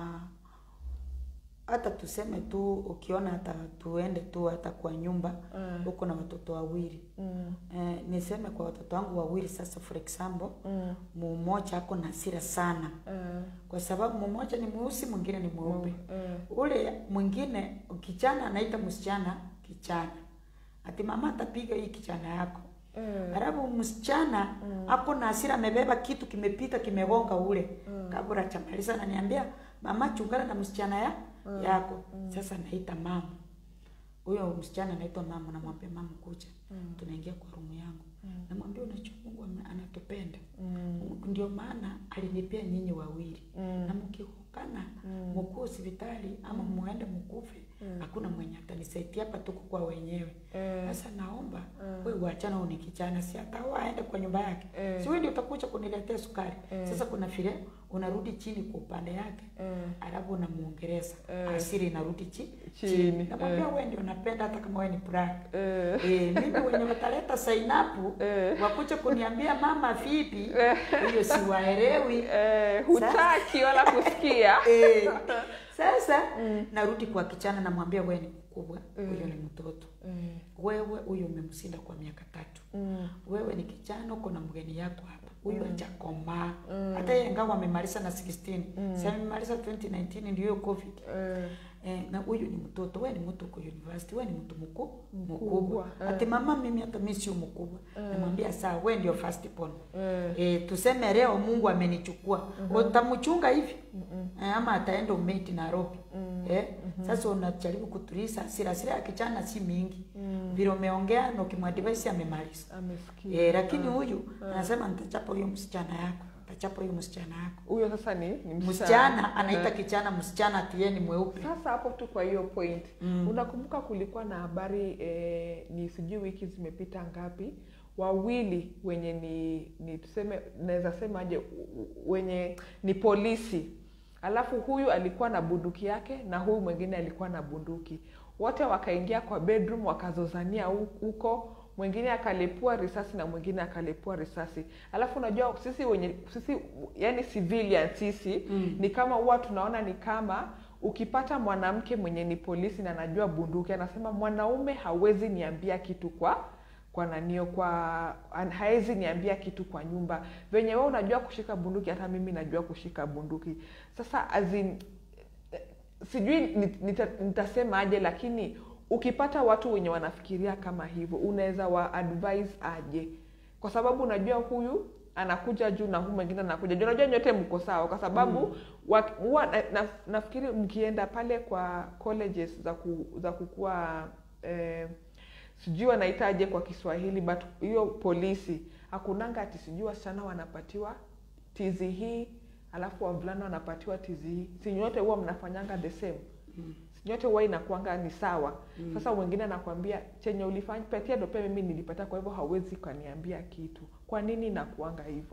hata tuseme tu ukiona hata tuende tu hata kwa nyumba Mm. huko na watoto wawili Mm. eh, niseme kwa watoto wangu wawili sasa for example Mm. mmoja ako na hasira sana Eh. kwa sababu mmoja ni mweusi mwingine ni mweupe Eh. ule mwingine kijana anaita msichana kijana ati mama atapiga hii kijana yako Eh. Alafu msichana ako na hasira, amebeba kitu kimepita kimegonga ule kabla chamaliza, ananiambia mama, chungana na msichana ya yako. Sasa naita mama, huyo msichana anaitwa mama, namwambia mama, kuja tunaingia kwa rumu yangu, namwambia unajua Mungu ame- anatupenda ndio maana alinipea nyinyi wawili na mkikukana mkuu hospitali ama muende mkufe, hakuna mwenye atanisaidia hapa, tuko kwa wenyewe. Eh. Sasa naomba wewe uachana, huyu ni kijana, si hata huwa aende kwa nyumba yake, Eh. si wewe ndio utakuja kuniletea sukari. Sasa kuna vile unarudi chini kwa upande yake, Eh. alafu unamuongeleza Eh. asiri inarudi chi, Chini, Namwambia eh. wewe ndio unapenda, hata kama wewe ni black Eh. Eh, mimi wenye wataleta sainapu Eh. wakuja kuniambia mama vipi, hiyo siwaelewi. Eh, hutaki wala kusikia Eh, sasa narudi kwa kichana, namwambia wewe ni mkubwa, huyo ni mtoto Eh. wewe huyu umemshinda kwa miaka tatu Mm. wewe ni kijana uko na mgeni yako hapa huyu hajakomaa hata yeye ingawa amemaliza na 16 si amemaliza 2019 ndio hiyo covid Eh. Eh, na huyu ni mtoto, wewe ni mtu uko university, wewe ni mtu mkuu Mkubwa, mkubwa. eh. Ati mama, mimi hata mimi sio mkubwa. Namwambia sawa, wewe ndio first born. Eh. Eh, tuseme leo Mungu amenichukua. Utamchunga hivi? Eh, ama ataenda umeti Nairobi. Eh, sasa unajaribu kutuliza hasira. Hasira ya kijana si mingi. Vile umeongea na ukimwadvise amemaliza. Amesikia. Eh, lakini huyu anasema nitachapa huyo msichana yako. Nitachapa huyo msichana yako. Huyo sasa ni, ni Msichana anaita Eh. kijana msichana ati yeye ni mweupe. Sasa hapo tu kwa hiyo point Mm. unakumbuka kulikuwa na habari eh, ni sijui wiki zimepita ngapi, wawili wenye ni, ni tuseme naweza semaje, u- u- wenye ni polisi, alafu huyu alikuwa na bunduki yake na huyu mwingine alikuwa na bunduki, wote wakaingia kwa bedroom wakazozania hu- huko mwingine akalepua risasi na mwingine akalepua risasi. Alafu unajua sisi wenye sisi yani civilian sisi Mm. ni kama huwa tunaona ni kama ukipata mwanamke mwenye ni polisi na anajua bunduki, anasema mwanaume hawezi niambia kitu kwa kwa nanio kwa an- hawezi niambia kitu kwa nyumba. Venye wewe unajua kushika bunduki, hata mimi najua kushika bunduki. Sasa as in, eh, sijui ni- nita- nitasemaje, lakini ukipata watu wenye wanafikiria kama hivyo, unaweza wa advise aje? Kwa sababu unajua huyu anakuja juu na huyu mwingine anakuja juu. Unajua nyote mko sawa, kwa sababu wa- huwa na, na, nafikiri mkienda pale kwa colleges za ku, za kukua eh, sijui wanaitaje kwa Kiswahili, but hiyo polisi hakunanga ati sijui wasichana wanapatiwa tizi hii alafu wavulana wanapatiwa tizi hii. Si nyote huwa mnafanyanga the same Mm. nyote huwa inakuanga ni sawa. Sasa mwingine anakwambia chenye ulifanya patia ndo pia mimi nilipata, kwa hivyo hawezi kaniambia kitu. Kwa nini inakuanga hivyo?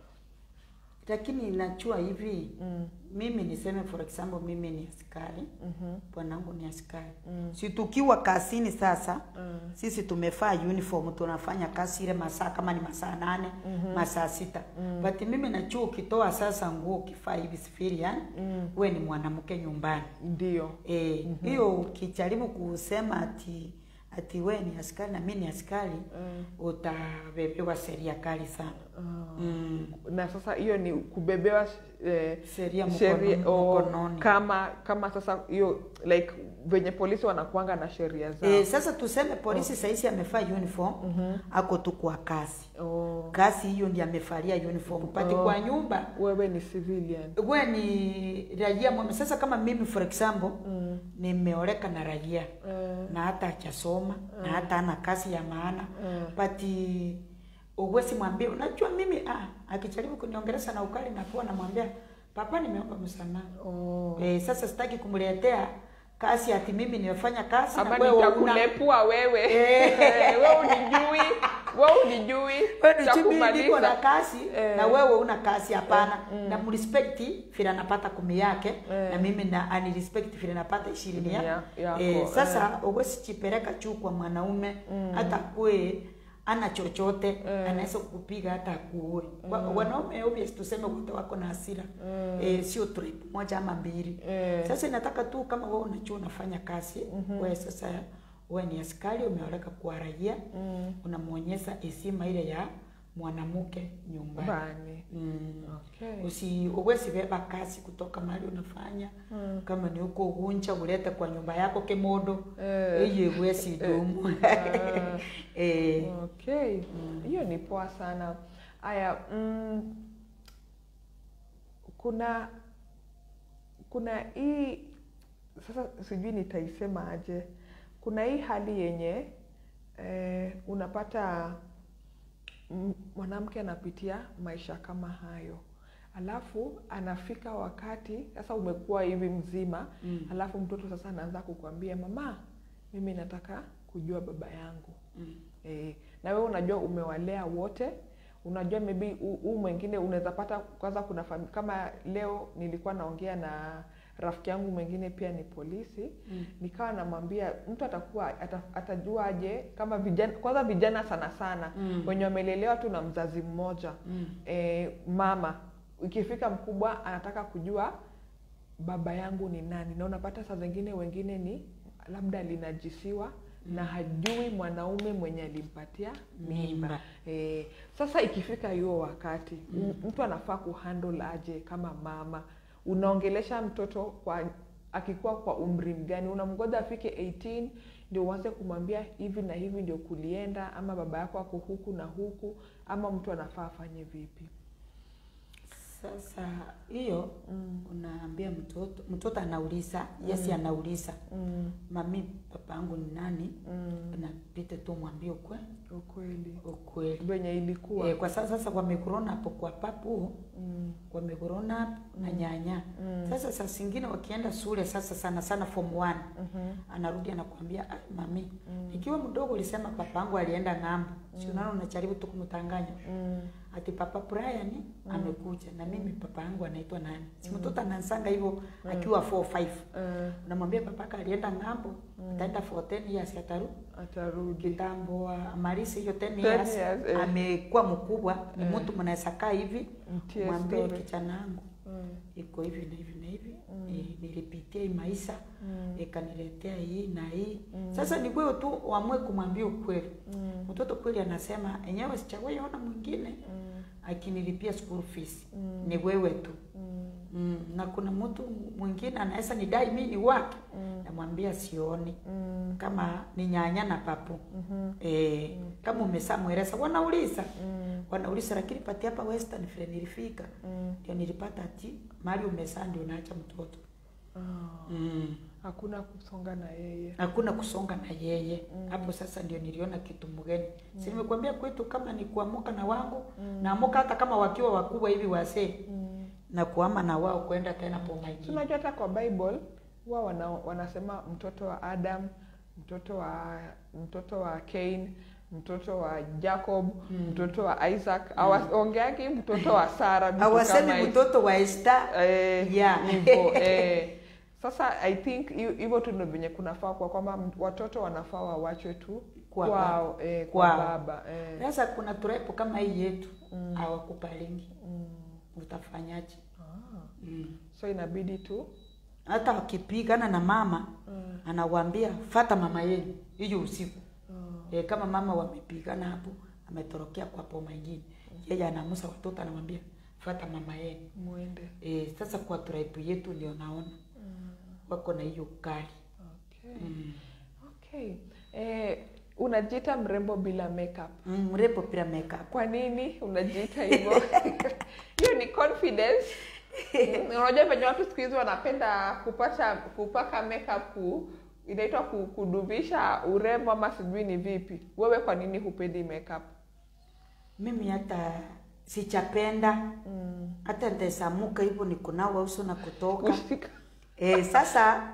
Lakini najua hivi Mm. mimi niseme for example mimi ni askari Mhm. bwanangu ni askari Mm. si tukiwa kazini sasa Mm. sisi tumevaa uniform tunafanya kazi ile masaa kama ni masaa nane masaa sita but mimi najua ukitoa sasa nguo ukivaa hivi civilian Mm. we ni mwanamke nyumbani Ndio. Eh, hiyo ukijaribu kusema ati ati we ni askari na mimi ni askari Mm. utabebewa sheria kali sana mm. Na sasa hiyo ni kubebewa eh, sheria sheria mkono- o, mkononi kama kama sasa hiyo like venye polisi wanakuanga na sheria zao. Eh, sasa tuseme polisi sahizi amevaa uniform ako tu kwa kazi Oh, kazi hiyo ndiye amevalia uniform but Oh. kwa nyumba wewe ni civilian. we ni raia mwema sasa kama mimi for example Mm. nimeoleka na raia Eh, na hata hajasoma na hata ana kazi ya maana but uwezi mwambie unajua mimi ah, akijaribu kuniongelesha na ukali na kuwa namwambia papa nimeomba msamaha Oh. eh, sasa sitaki kumletea kazi ati mimi nimefanya kazi ama na wewe una nitakulepua wewe Eh. Eh, wewe unijui wewe unijui wewe ni chumi Nitakumaliza. niko na kazi Eh. na wewe una kazi hapana na mrespect vile anapata kumi yake Eh. na mimi na anirespect vile napata ishirini ya, Ya- yako, eh, sasa uwezi chipeleka juu kwa mwanaume hata kue ana chochote Eh. anaweza kukupiga hata akuue Wa- wanaume obvious tuseme wote wako na hasira eh, sio tribe moja ama mbili Eh. sasa inataka tu kama wewe unajua unafanya kazi wewe sasa wewe ni askari umeoleka kuwa raia Mm. unamwonyesha heshima ile ya mwanamke nyumbani Bani. mm. Okay. usi uwezi beba kazi kutoka mahali unafanya Mm. kama ni huko ugunja ulete kwa nyumba yako kemodo Eh. iye uwezi dumu Ah. eh, Okay. Hiyo ni poa sana. Aya, mm, kuna kuna hii sasa sijui nitaisema aje. Kuna hii hali yenye eh, unapata m- mwanamke anapitia maisha kama hayo alafu anafika wakati sasa umekuwa hivi mzima Mm. alafu mtoto sasa anaanza kukwambia mama mimi nataka kujua baba yangu mm. e, na wewe unajua umewalea wote unajua maybe huu mwingine unaweza pata kwanza kuna fami- kama leo nilikuwa naongea na rafiki yangu mwingine pia ni polisi Mm. nikawa namwambia mtu atakuwa ata, atajua aje kama vijana kwanza vijana sana sana Mm. wenye wamelelewa tu na mzazi mmoja Mm. e, mama ikifika mkubwa anataka kujua baba yangu ni nani na unapata saa zingine wengine ni labda alinajisiwa na hajui mwanaume mwenye alimpatia mimba Mimba. e, sasa ikifika hiyo wakati mm. mtu anafaa kuhandle aje kama mama unaongelesha mtoto kwa akikuwa kwa umri mgani unamgoja afike 18 ndio uanze kumwambia hivi na hivi ndio kulienda ama baba yako ako huku na huku ama mtu anafaa afanye vipi Sasa hiyo mm. unaambia mtoto, mtoto anauliza, yesi anauliza Mm. mami, papa yangu ni nani? Mm. Napite tu mwambie ukwe ukweli ukweli. venye ilikuwa E, kwa sasa sasa wamegrown up kwa papu mm. wamegrown up na nyanya Mm. sasa saa zingine wakienda shule sasa sana sana form 1 Mhm. anarudi anakuambia ah, mami Mm. ikiwa mdogo ulisema papangu alienda ng'ambo si unaona unajaribu tu kumtanganya Mm. ati papa Brian amekuja na mimi papa yangu anaitwa nani si mtoto anansanga hivyo akiwa 4 5 Eh, unamwambia papaka alienda ng'ambo ataenda for 10 years atarudi atarudi kitambo amalisi hiyo 10 10 years, years, eh. amekuwa mkubwa ni Eh. mtu mnaweza kaa hivi mtie mwambie story kijana wangu Mm. iko hivi na hivi na hivi Mm. eh, nilipitia hii maisha Mm. ikaniletea hii na hii Mm. sasa ni wewe tu uamue kumwambia ukweli Mm. mtoto kweli anasema enyewe sichawahi ona mwingine Mm. akinilipia school fees Mm. ni wewe tu Mm. mm. na kuna mtu mwingine anaweza nidai mimi ni wake Mm. namwambia sioni Mm. kama ni nyanya na papu Mhm. eh, kama umesa mweleza wanauliza Mm. wanauliza lakini pati hapa western vile nilifika Mm. ndio nilipata ati mali umesaa ndio unaacha mtoto Ah. mm. hakuna kusonga na yeye hakuna kusonga na yeye Mm. hapo sasa ndio niliona kitu mgeni si nimekuambia kwetu kama ni kuamuka na wangu Mm. naamuka hata kama wakiwa wakubwa hivi wasee Mm. na kuama na wao kwenda tena poma Si ingine unajua hata kwa bible huwa wana, wanasema mtoto wa adam mtoto wa mtoto wa cain mtoto wa jacob Mm. mtoto wa isaac awaongeaki mtoto wa sara vitu kama hawasemi hizo. mtoto wa Esther Eh, Yeah. hivyo, eh. sasa i think hi- hivyo tu ndo venye kunafaa kwa kwamba m- watoto wanafaa wawachwe tu Kwa kwao eh, kwa Kwao. baba eh. sasa kuna turepo kama hii yetu Mm. hawakupalingi Mm. utafanyaje Ah. mm. so inabidi tu hata wakipigana na mama mm. anawaambia fata mama yenu hiyo usiku Mm. e, kama mama wamepigana hapo ametorokea kwa poma ingine yeye anamusa watoto anamwambia fata mama yenu mwende e, sasa kwa tribe yetu ndio naona mm. wako na hiyo kali okay. mm. okay. eh, unajiita mrembo bila makeup mm, mrepo pia makeup kwa nini unajiita hivyo hiyo ni confidence Mm, unajua venye watu siku hizi wanapenda kupata kupaka makeup ku, inaitwa ku- kudumisha urembo ama sijui ni vipi wewe kwa nini hupendi makeup mimi hata sichapenda mm. hata ntaesamuka hivyo ni kunawa uso na kutoka kushika e, sasa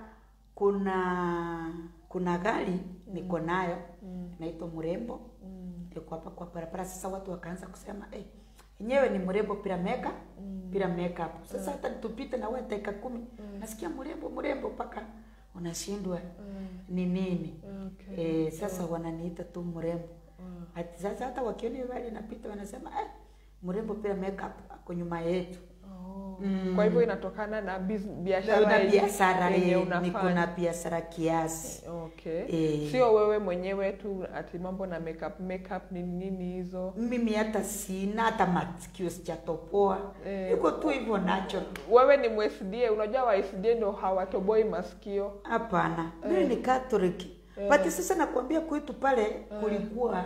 kuna kuna gari niko nayo Mm. naitwa mrembo Mm. iko hapa kwa barabara sasa watu wakaanza kusema eh, enyewe ni mrembo bila makeup Mm. bila makeup sasa hata tupite na wewe dakika kumi nasikia mrembo mrembo mpaka unashindwa Mm. ni nini Okay. eh, sasa wananiita tu mrembo Mm. Ati sasa hata wakiona hiyo gari inapita wanasema eh, mrembo bila makeup ako nyuma yetu Oh. Mm. kwa hivyo inatokana na biz- na biashara yenye- biashara yenye eh, unafanya. niko na biashara kiasi okay Eh. sio wewe mwenyewe tu ati mambo na makeup makeup ni nini hizo mimi hata sina hata masikio sijatopoa Eh. iko tu hivyo nacho wewe ni msda unajua wasda ndo hawatoboi masikio hapana mimi ni Catholic Eh. but sasa nakwambia kwetu pale kulikuwa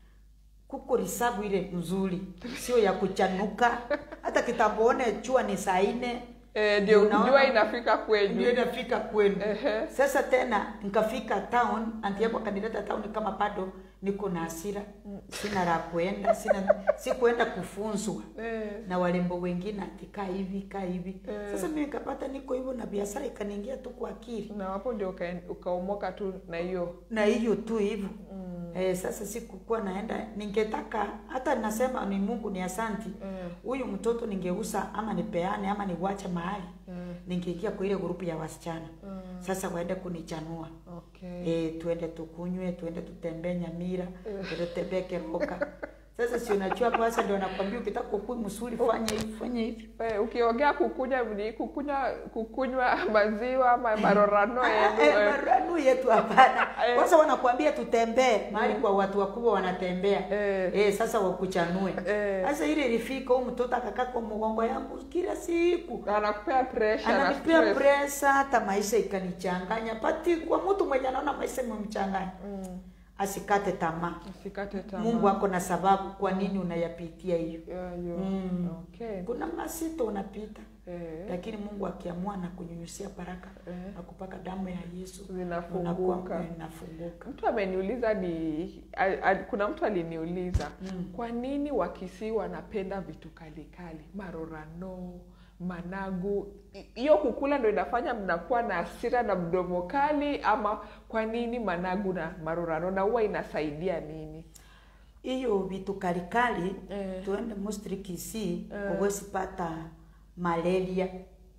kuko risabu ile nzuri sio ya kuchanuka hata kitamboone chua ni saa nne Eh, ndio Unaona? jua inafika ndio kwenyu inafika kwenu Ehe. sasa tena nikafika town anti yangu akanileta town kama bado niko na hasira sina la kuenda sina sikuenda kufunzwa Eh, na walembo wengine ati kaa hivi kaa hivi Eh. sasa mimi nikapata niko hivyo na biashara ikaniingia tu kwa akili na hapo ndio ukaen- ukaomoka tu na hiyo na hiyo tu hivyo mm. eh, sasa sikukuwa naenda ningetaka hata nasema ni mungu ni asanti Mm. huyu mtoto ningeusa ama nipeane ama niwache mahali Mm. ningeingia kwa ile grupu ya wasichana Mm. sasa waende kunichanua okay e, tuende tukunywe tuende tutembee nyamira tuende tutembee keroka sasa si unajua hapo sasa ndio nakwambia ukitaka kukui msuri fanya hivi fanya hivi Eh, ukiongea kukunywa ni kukunywa kukunywa maziwa ama marorano Ah, yenu eh, eh. maranu yetu hapana Eh. kwanza wanakuambia tutembee mahali kwa watu wakubwa wanatembea Eh. eh, sasa wakuchanue Eh. sasa ile ilifika huyu mtoto akakaa kwa mgongo yangu kila siku anakupea pressure na ananipea stress. presa hata maisha ikanichanganya pati kwa mtu mwenye anaona maisha imemchanganya Mm. asikate tamaa usikate tamaa mungu ako na sababu kwa nini unayapitia hiyo Yeah, yo. Mm. okay kuna masito unapita eh. lakini mungu akiamua na kunyunyusia baraka Eh. na kupaka damu ya yesu Zinafunguka. unakuwa- inafunguka mtu ameniuliza ni a, a, kuna mtu aliniuliza Mm. kwa nini wakisii wanapenda vitu kalikali marorano managu I- hiyo kukula ndo inafanya mnakuwa na hasira na mdomo kali ama kwa nini managu na marorano na huwa inasaidia nini hiyo vitu kalikali Eh. tuende mostri kisii Eh. uwezi pata malaria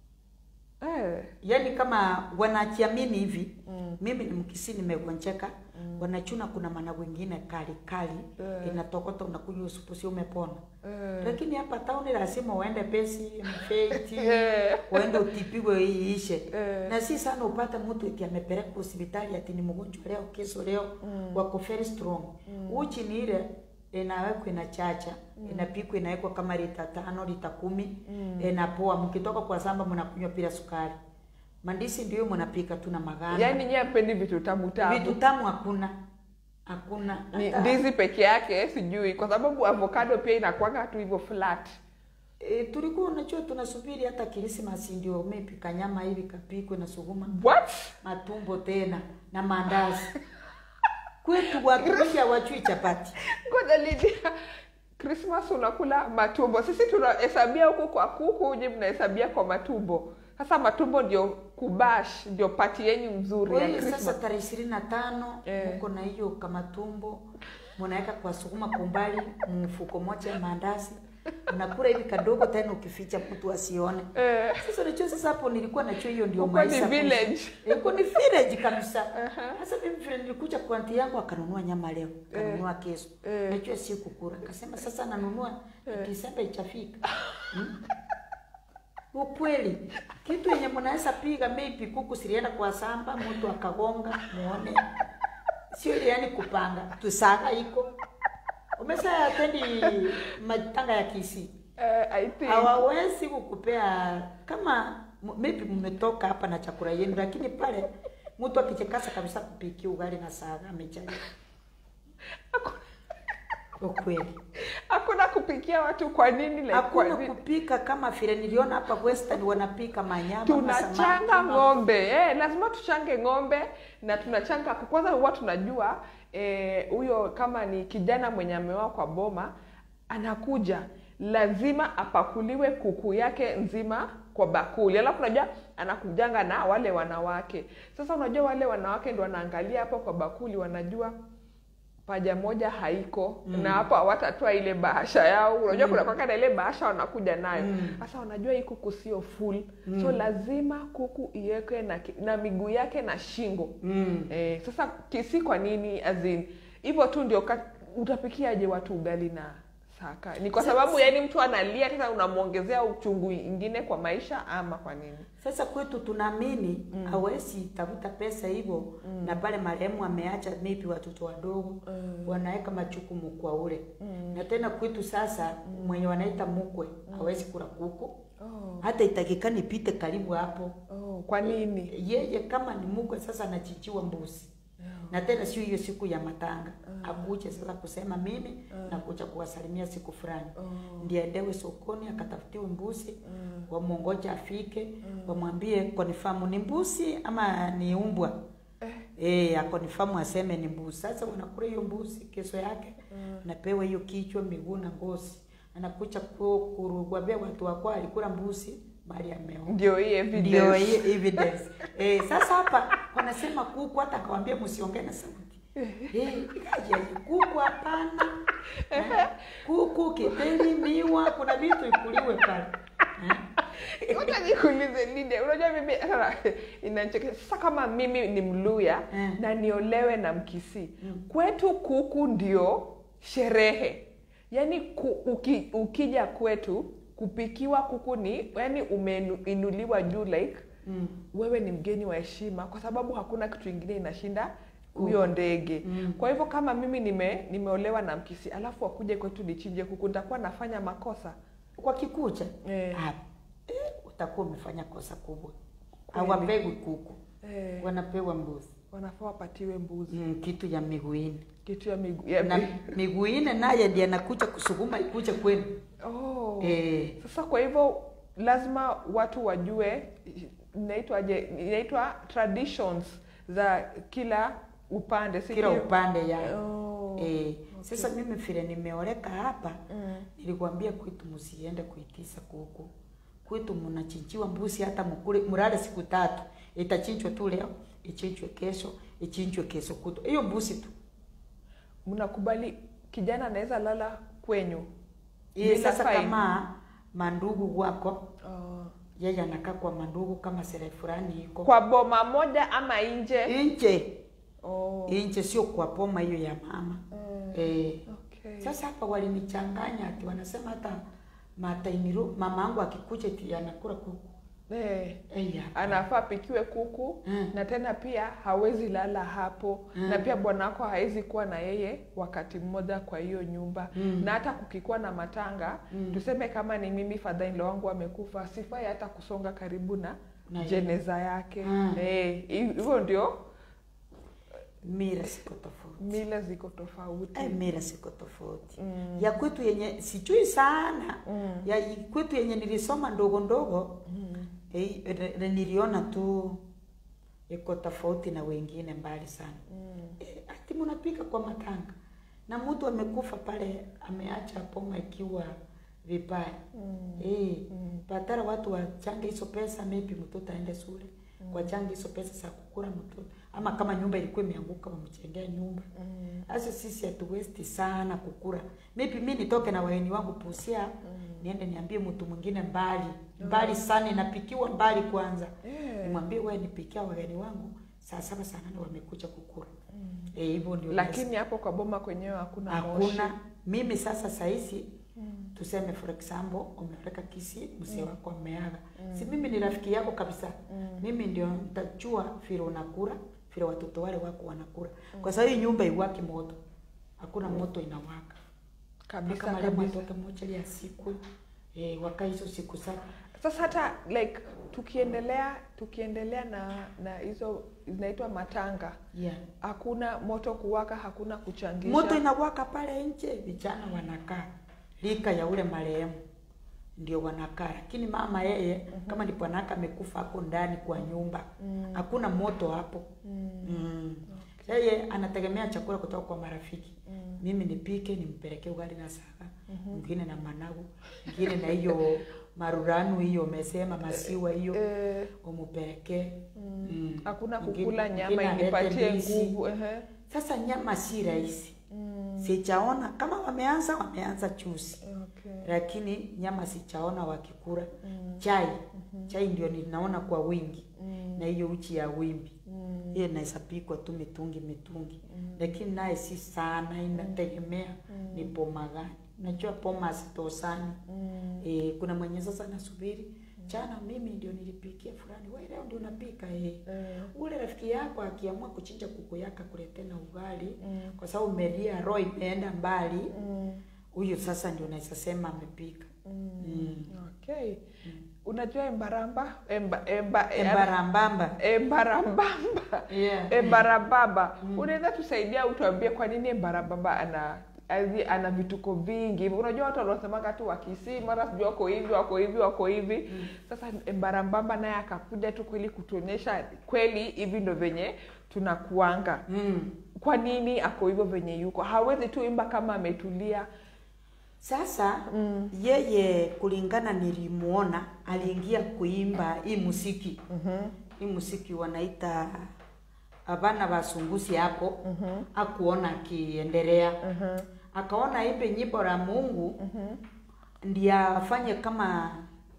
eh. yaani kama wanachiamini hivi Mm. mimi ni mkisii nimegonjeka wanachuna kuna mana wengine kali kali Eh. inatokota unakunywa supu sio umepona Eh. lakini hapa tauni lazima uende pesi mfeiti Eh. uende utipiwe iishe Eh. na si sana upate mtu eti amepeleka hospitali ati ni mgonjwa leo kesho leo Mm. wako very strong uchi ni ile inawekwa inachacha inapikwa inawekwa kama lita tano lita kumi Mm. inapoa mkitoka kwa samba mnakunywa bila sukari mandisi ndio mnapika tu na maganda yaani nyie apendi vitu tamu tamu vitu tamu hakuna hakuna ni Hata- ndizi peke yake sijui kwa sababu avocado pia inakwanga tu hivyo flat E, tulikuwa unajua tunasubiri hata Krismasi ndio umepika nyama hivi kapikwe na suguma what matumbo tena na maandazi kwetu watu wengi hawachui chapati ngoja lidia krismas unakula matumbo sisi tunahesabia huku kwa kuku nyi mnahesabia kwa matumbo sasa matumbo ndio kubash ndio pati yenyu mzuri Kwa ya hiyo sasa Christmas. tarehe ishirini na tano Eh. mko na hiyo kamatumbo mnaweka kwa sukuma kumbali mfuko moja maandazi unakula hivi kadogo tena ukificha mtu asione Eh, sasa unajua sasa hapo nilikuwa najua hiyo ndio Huko ni maisha village. Eh, huko ni village kabisa Aha. sasa mimi vile nilikuja kwa anti yangu akanunua nyama leo akanunua kesho Eh. najua si kukura akasema sasa nanunua Disemba ichafika hmm? ukweli kitu yenye mnaweza piga maybe kuku silienda kwa samba mtu akagonga muone sio ile yani kupanga tusaga iko umesa atendi matanga ya kisi eh, I think hawawezi kukupea kama m- maybe mmetoka hapa na chakula yenu lakini pale mtu akichekasa kabisa kupikia ugali na saga amechalia ukweli hakuna kupikia watu kwa nini like, kwa hakuna nini? kupika kama vile niliona hapa western wanapika manyama tunachanga masamaki, ng'ombe eh, lazima tuchange ng'ombe na tunachanga kwanza huwa tunajua eh, huyo kama ni kijana mwenye ameoa kwa boma anakuja lazima apakuliwe kuku yake nzima kwa bakuli alafu unajua anakujanga na wale wanawake sasa unajua wale wanawake ndo wanaangalia hapo kwa bakuli wanajua paja moja haiko mm. na hapo hawatatoa ile bahasha yao unajua mm. kuna kwaka na ile bahasha wanakuja nayo sasa wanajua hii kuku sio full mm. so lazima kuku iwekwe na, ki- na miguu yake na shingo Mm. eh, sasa kisi kwa nini azin hivyo tu ndio ka- utapikiaje watu ugali na saka ni kwa sababu yani mtu analia tena unamwongezea uchungu ingine kwa maisha ama kwa nini Sasa kwetu tunaamini mm. hawezi tafuta pesa hivyo mm. na pale marehemu ameacha maybe watoto wadogo mm. wanaweka majukumu kwa ule mm. na tena kwetu sasa mm. mwenye wanaita mkwe mm. hawezi kula kuku oh, hata itakikani pite karibu hapo oh, kwa nini yeye kama ni mkwe sasa anachinjiwa mbuzi na tena sio hiyo siku ya matanga akuje sasa kusema mimi nakuja kuwasalimia siku fulani ndiye aendewe sokoni akatafutiwe mbuzi wamwongoja afike wamwambie konifamu ni mbuzi ama ni umbwa Eh, akonifamu aseme ni mbuzi. Sasa wanakula hiyo mbuzi, kesho yake anapewa hiyo kichwa, miguu na ngozi, anakuja ku- kurugbabia watu wako alikula mbuzi mali ameo ndio hii ndio evidence hii evidence. Eh, sasa hapa wanasema kuku, hata akawambia msiongee na sauti. Eh, ikaje kuku hapana. Eh, kuku, kiteri, miwa, kuna vitu ikuliwe pale. Eh, Ngoja nikuulize Lydia, unajua mimi inachekesha. Sasa kama mimi ni Mluya Mm. na niolewe na Mkisii, kwetu kuku ndio sherehe. Yaani ku, uki, ukija kwetu kupikiwa kuku ni yani umeinuliwa juu like mm. wewe ni mgeni wa heshima, kwa sababu hakuna kitu ingine inashinda huyo ndege. Mm. Kwa hivyo kama mimi nime nimeolewa na Mkisii alafu wakuje kwetu nichinje kuku, nitakuwa nafanya makosa Kwa kikucha Eh. ah, eh, utakuwa umefanya kosa kubwa. Kweli. Hawapewi kuku, eh, wanapewa mbuzi. wanafaa wapatiwe mbuzi Mm, kitu ya miguu ine kitu ya miguu ya na mi- miguu ine naye ndiye anakuja kusukuma ikuje kwenu. oh. Eh, Sasa kwa hivyo lazima watu wajue inaitwaje, inaitwa traditions za kila upande, si kila ndio? upande ya Oh. Eh, sasa mimi vile nimeoleka hapa Mm. nilikwambia kwetu msiende kuitisa kuku. Kwetu mnachinjiwa mbuzi hata mkule mlale siku tatu. Itachinjwa tu leo, ichinjwe kesho, ichinjwe kesho kutu. Hiyo mbuzi tu. Mnakubali kijana anaweza lala kwenyu Ye, bila sasa fine? kama mandugu wako Oh. yeye anakaa kwa mandugu kama sere fulani iko kwa boma moja ama nje? nje Oh. nje, sio kwa poma hiyo ya mama Mm. eh. Okay. Sasa hapa walinichanganya ati wanasema hata mataimiru mama yangu akikuja eti anakula kuku Eh. eh, ya. anafaa pikiwe kuku Mm. na tena pia hawezi lala hapo Mm. na pia bwana wako hawezi kuwa na yeye wakati mmoja kwa hiyo nyumba Mm. na hata kukikuwa na matanga Mm. tuseme kama ni mimi fadhainlo wangu amekufa sifai hata kusonga karibu na Na jeneza yake Mm. Eh, hivyo ndio mira siko tofauti mila ziko tofauti eh, mira siko tofauti Mm. ya kwetu yenye sijui sana Mm. ya kwetu yenye nilisoma ndogo ndogo Mm. eh, re- re- niliona tu iko tofauti na wengine mbali sana Mm. eh, ati mnapika kwa matanga na mtu amekufa pale ameacha poma ikiwa vibaya Mm. eh, Mm. badala watu wachange hizo pesa maybe mtoto aende shule mm. wachange hizo pesa za kukula mtoto ama kama nyumba ilikuwa imeanguka wamchengea nyumba Mm. sasa sisi hatuwesti sana kukula maybe mi nitoke na wageni wangu pusia mm. niende niambie mtu mwingine mbali mbali sana inapikiwa mbali kwanza Eh. nimwambie wewe nipikia wageni wangu saa saba saa nane wamekuja kukula eh, hivyo ndio lakini hapo kwa boma kwenyewe hakuna moshi. hakuna mimi sasa saizi mm. tuseme for example umepeleka kisi mzee wako ameaga mm. si mimi ni rafiki yako kabisa mm. mimi ndio nitajua vile unakula vile watoto wale wako wanakula mm. kwa sababu hii nyumba iwaki moto hakuna moto inawaka kabisa mpaka marehemu kabisa atoke moja ya siku eh, waka hizo siku saba sasa hata like tukiendelea tukiendelea na na hizo zinaitwa matanga yeah. hakuna moto kuwaka hakuna kuchangisha moto inawaka pale nje vijana wanakaa lika ya ule marehemu ndio wanakaa, lakini mama yeye kama ni bwanaka amekufa hapo ndani kwa nyumba, hakuna moto hapo mm. Yeye anategemea chakula kutoka kwa marafiki. Mimi nipike nimpelekee ugali na saga, mwingine na managu, mwingine na hiyo maruranu hiyo umesema masiwa hiyo Eh, umupelekee. Mm. hakuna Mwingine- kukula nyama mwingine alete inipatie ndizi. nguvu. Ehe. Sasa nyama si rahisi, sijaona kama wameanza wameanza chuzi Okay. lakini nyama sichaona wakikula chai chai ndio ninaona kwa wingi na hiyo uchi ya wimbi hiyo inaweza pikwa tu mitungi mitungi lakini naye si sana inategemea ni poma gani unajua poma hazitosani e, kuna mwenye sasa nasubiri chana mimi ndio nilipikia fulani wewe leo ndio unapika eh. ule rafiki yako akiamua kuchinja kuku yake akuletee na ugali kwa sababu meria roho imeenda mbali huyu sasa ndio unaweza sema amepika mm. Okay. Unajua embaramba emba, emba, embarambamba embarambamba yeah. embarambamba unaweza tusaidia utuambie kwa nini embarambamba ana azi- ana vituko vingi hivi unajua watu wanasemanga tu wakisi mara sijui wako hivi wako hivi wako hivi sasa embarambamba naye akakuja tu kweli kutuonyesha kweli hivi ndo venye tunakuanga mm. kwa nini ako hivyo venye yuko hawezi tu imba kama ametulia Sasa mm. yeye kulingana nilimuona aliingia kuimba hii musiki mm-hmm. hii musiki wanaita abana basungusi hapo mm-hmm. akuona akiendelea mm-hmm. akaona imbe nyimbo la Mungu mm-hmm. ndiye afanye kama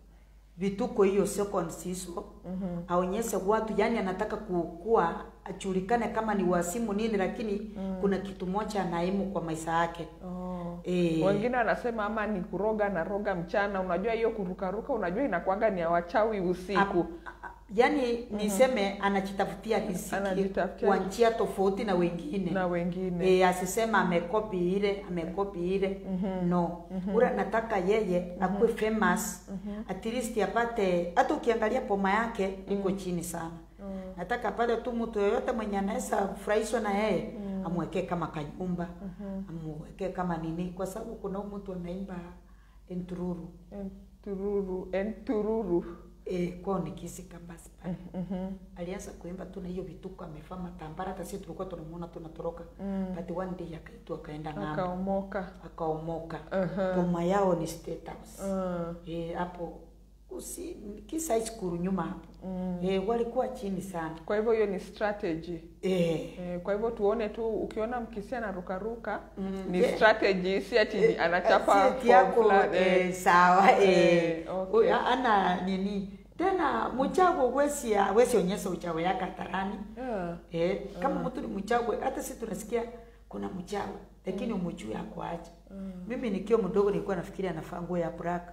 vituko hiyo seconds hizo mm-hmm. aonyeshe watu yani anataka kukua ajulikane kama ni wasimu nini lakini mm. kuna kitu moja anaimu kwa maisha yake oh. Eh. wengine wanasema ama ni kuroga na roga mchana unajua hiyo kurukaruka unajua inakwanga ni ya wachawi usiku A- a- yaani niseme anajitafutia riziki Anajitafutia kwa njia tofauti na wengine na wengine e, asisema amekopi ile amekopi ile no ule anataka yeye akuwe famous at least apate hata ukiangalia poma yake iko chini sana nataka apate tu mtu yoyote mwenye anaweza furahishwa na yeye amwekee kama kanyumba amwekee kama nini kwa sababu kuna huyu mtu anaimba entururu entururu entururu e, kwao ni kisika basi pale alianza kuimba tu na hiyo vituko amevaa matambara hata sisi tulikuwa tunamuona tunatoroka but one day akaitwa akaenda ng'ambo akaomoka akaomoka Aha. poma yao ni state house Ah, e, hapo usi kisa high school nyuma hapo e, walikuwa chini sana kwa hivyo hiyo ni strategy e, Eh, kwa hivyo tuone tu ukiona mkisi anarukaruka Mm, ni yeah. strategy si ati ni anachapa si eti form yako fulani, eh, eh. sawa eh, Eh, okay. Uy, ana nini tena mchago wesi wesi onyesha uchawi yake hatarani Yeah. Eh, kama mtu ni mchawi, hata sisi tunasikia kuna mchawi lakini mm. umjui akuaje. Mimi nikiwa mdogo nilikuwa nafikiri anafaa nguo ya black.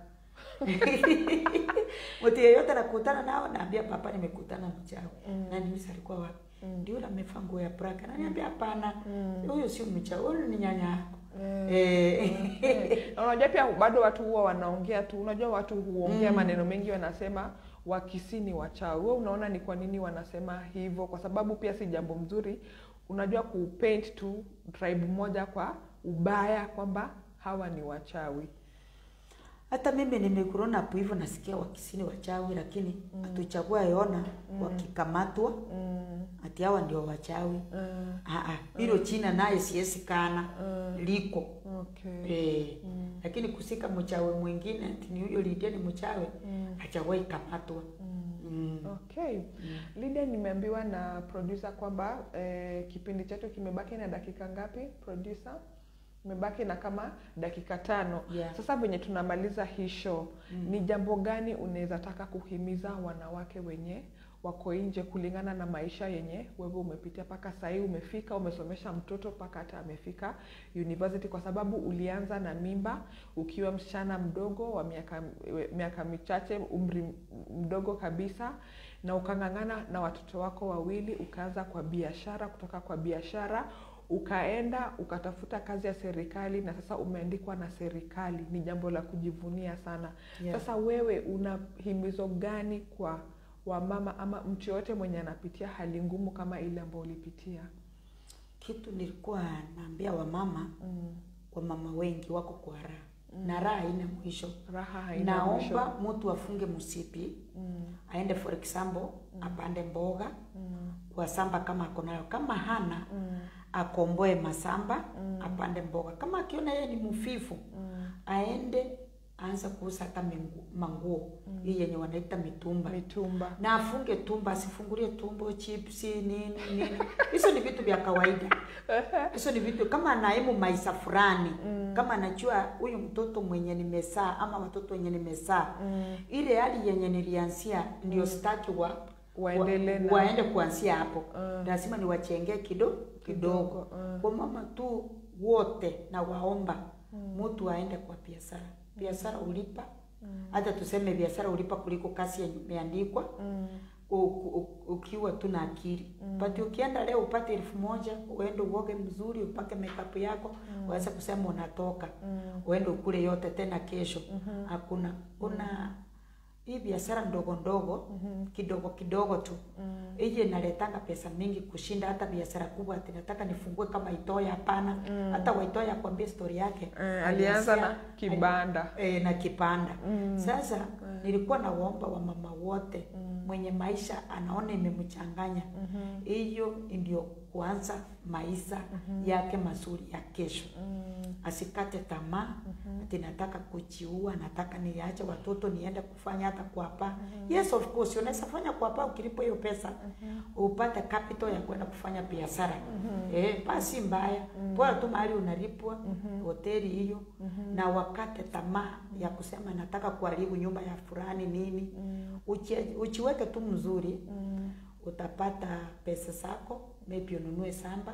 Mtu yeyote nakutana nao naambia papa nimekutana na mchawi. Na niuliza alikuwa wapi? Ndio yule amevaa nguo ya black. Ananiambia hapana. Huyo sio mchawi, huyo ni nyanya yako. Eh. Na unajua pia bado watu huwa wanaongea tu unajua watu huongea Mm. maneno mengi wanasema wakisi ni wachawi wewe unaona ni kwa nini wanasema hivyo kwa sababu pia si jambo mzuri unajua kupaint tu tribe moja kwa ubaya kwamba hawa ni wachawi Hata mimi nimekurona hapo hivyo nasikia wakisini wachawi lakini hatuchagua yona wakikamatwa mm. ati hawa ndio wachawi. Mm. Ah, ah, hilo china naye siwezi kana liko okay eh, lakini kusika mchawi mwingine ati ni huyo Lydia ni mchawi hajawahi kamatwa mm. Okay. Lydia, nimeambiwa na producer kwamba eh, kipindi chetu kimebaki na dakika ngapi producer? Imebaki na kama dakika tano. Yeah. Sasa venye tunamaliza hii show, ni jambo gani unaweza taka kuhimiza wanawake wenye wako nje kulingana na maisha yenye wewe umepitia mpaka sahii umefika umesomesha mtoto mpaka hata amefika university kwa sababu ulianza na mimba ukiwa msichana mdogo wa miaka miaka michache umri mdogo kabisa na ukang'ang'ana na watoto wako wawili ukaanza kwa biashara kutoka kwa biashara ukaenda ukatafuta kazi ya serikali na sasa umeandikwa na serikali ni jambo la kujivunia sana Yeah. sasa wewe una himizo gani kwa wamama ama mtu yoyote mwenye anapitia hali ngumu kama ile ambayo ulipitia Kitu nilikuwa naambia wamama, mm. wamama wengi wako kwa raha na raha haina mwisho raha haina mwisho. naomba mtu afunge msipi Mm, aende for example apande mboga mm, kwa samba kama ako nayo kama hana mm, akomboe masamba apande mboga kama akiona yeye ni mfifu mm. aende aanze kuuza hata mengu- manguo hii yenye wanaita mitumba mitumba na afunge tumba asifungulie tumbo chipsi nini nini hizo ni vitu vya kawaida hizo ni vitu kama anaimu maisha fulani kama anajua huyu mtoto mwenye nimesaa ama watoto wenye nimesaa Mm. ile hali yenye nilianzia ndio sitaki wa Waendelee na- waende kuanzia hapo Mm. lazima niwachengee kido kidogo Kidogo, mm. kwa mama tu wote na waomba mtu aende kwa biashara biashara ulipa hata tuseme biashara ulipa kuliko kazi yenye imeandikwa Mm, u- u- ukiwa tu na akili mm. but ukienda leo upate elfu moja uende uoge mzuri upake makeup yako mm. uweze kusema unatoka mm, uende ukule yote tena kesho hakuna kuna hii biashara ndogo ndogo kidogo kidogo tu mm. hii inaletanga pesa mingi kushinda hata biashara kubwa ati nataka nifungue kama itoya hapana hata waitoya akwambie story yake Eh, alianza na Alianzia- kibanda e, na kipanda Mm. sasa nilikuwa nawaomba wamama wote mwenye maisha anaona imemchanganya hiyo ndio kuanza maisha yake mazuri ya kesho Mm, asikate tamaa ati nataka kujiua nataka niache watoto niende kufanya hata kuapa yes of course unaweza fanya kuapa ukilipo hiyo pesa upate capital ya kwenda kufanya biashara eh basi mbaya bora tu mahali unalipwa hoteli hiyo na wakate tamaa ya kusema nataka kuharibu nyumba ya fulani nini Uchi- uchiweke tu mzuri mm, utapata pesa zako maybe ununue samba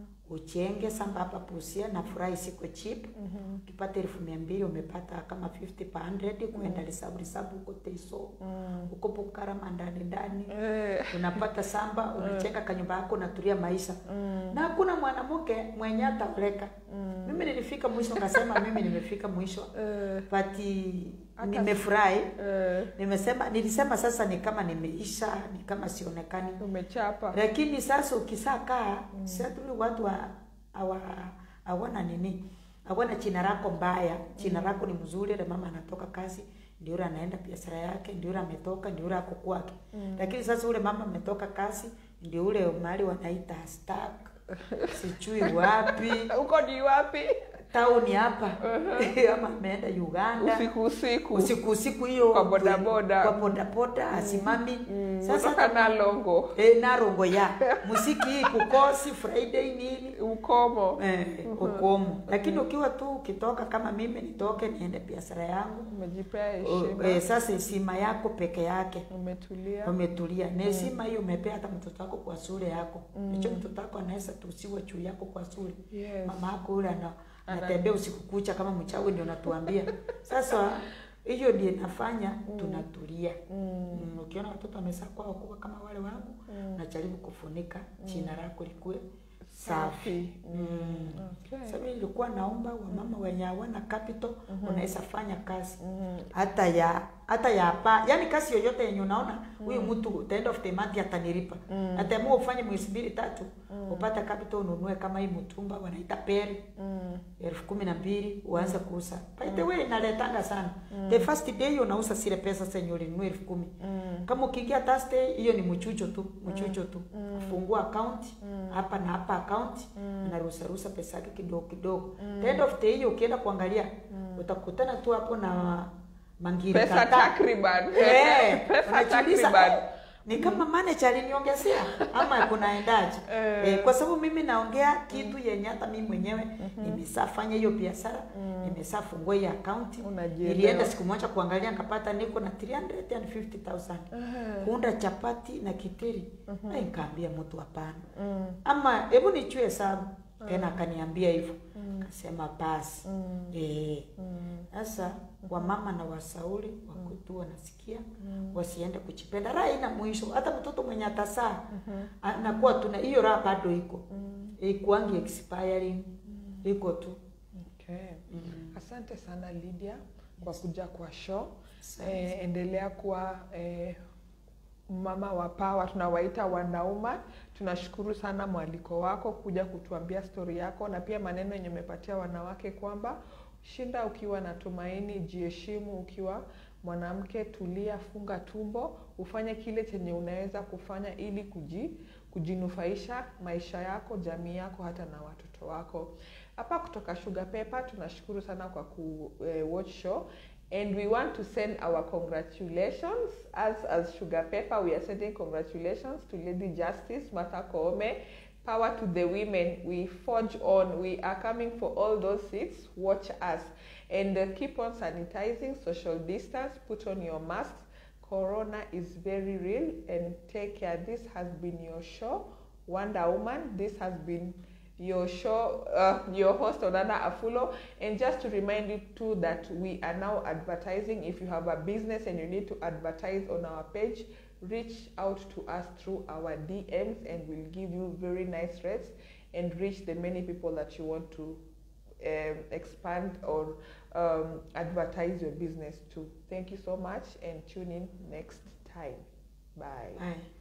uchenge samba hapa Busia na furahi siko cheap ukipata elfu mia mbili umepata kama 50 per 100 kuenda lisabu lisabu huko Teiso mm. huko Bukarama ndani ndani Eh, unapata samba unacheka kanyumba yako unatulia maisha na hakuna mwanamke mwenye ataoleka mimi nilifika mwisho nikasema mimi nimefika mwisho eh, pati Hata- nimefurahi eh, nimesema nilisema sasa ni kama nimeisha ni kama sionekani umechapa lakini sasa ukisaa kaa mm. sadri watu wa- hawa hawana nini hawana china lako mbaya china lako ni mzuri ile mama anatoka kazi ndio yule anaenda biashara yake ndio yule ametoka ndio yule ako kwake lakini sasa ule mama ametoka kazi ndio ule mahali wanaita stack sijui wapi huko ni wapi tauni hapa ama ameenda uganda usiku usiku usiku usiku hiyo Kwa bodaboda. kwa bodaboda asimami Mm, sasa kutoka na longo e, narongo ya musiki hii kukosi friday nini ukomo eh, ukomo lakini ukiwa tu ukitoka kama mimi nitoke niende biashara yangu umejipea o, heshima eh, sasa heshima yako peke yake umetulia umetulia na heshima hiyo umepea hata mtoto wako kwa shule yako hicho mtoto wako anaweza tusiwe juu yako kwa shule yes. mama yako yule ana anatembea usiku kucha kama mchawi ndio natuambia sasa hiyo ndio inafanya tunatulia mm. ukiona watoto wamezaa kwao kubwa kama wale wangu najaribu kufunika jina lako likuwe safi mm. Okay. Sasa mimi nilikuwa naomba wamama wenye hawana capital unaweza fanya kazi hata ya hata ya pa yani kazi yoyote yenye unaona huyu mtu the end of the month atanilipa ataamua ufanye mwezi mbili tatu upate capital ununue kama hii mtumba wanaita peri Mm, elfu kumi na mbili uanze kuuza by the way inaletanga sana the first day unauza zile pesa zenye ulinunua elfu kumi mm, kama ukiingia Thursday hiyo ni mchucho tu mchucho tu fungua account hapa na hapa account anaruhusa ruhusa pesa yake kidogo kidogo the end of the hiyo ukienda kuangalia utakutana tu hapo na mangiri pesa kadhaa. takriban Eh, pesa unajiuliza, takriban eh, ni kama manager aliniongezea ama kunaendaje? Eh. Eh, kwa sababu mimi naongea kitu yenye hata mimi mwenyewe nimesafanya hiyo biashara nimesafungua hiyo account Unajielewa. nilienda siku moja kuangalia nikapata niko na 350,000 Eh, kuunda chapati na kitiri mm nikaambia mtu hapana mm, ama hebu nichue hesabu tena akaniambia hivyo akasema basi mm, eh mm, sasa wamama na wasauli wakutu wanasikia wasiende kuchipenda raha ina mwisho hata mtoto mwenye atasaa anakuwa tuna hiyo raha bado iko ikuangi expiring iko tu okay. asante sana lydia kwa kuja kwa show eh, endelea kuwa eh, mama wa pawa tunawaita wanauma tunashukuru sana mwaliko wako kuja kutuambia stori yako na pia maneno yenye umepatia wanawake kwamba shinda ukiwa na tumaini jiheshimu ukiwa mwanamke tulia funga tumbo ufanye kile chenye unaweza kufanya ili kuji, kujinufaisha maisha yako jamii yako hata na watoto wako hapa kutoka sugar pepper tunashukuru sana kwa ku eh, watch show and we want to send our congratulations as as sugar pepper we are sending congratulations to lady justice martha koome power to the women we forge on we are coming for all those seats watch us and uh, keep on sanitizing social distance put on your masks corona is very real and take care this has been your show wonder woman this has been your show, uh, your host Onana Afulo. And just to remind you too that we are now advertising. If you have a business and you need to advertise on our page, reach out to us through our DMs and we'll give you very nice rates and reach the many people that you want to um, expand or um, advertise your business to. Thank you so much and tune in next time. Bye. Bye.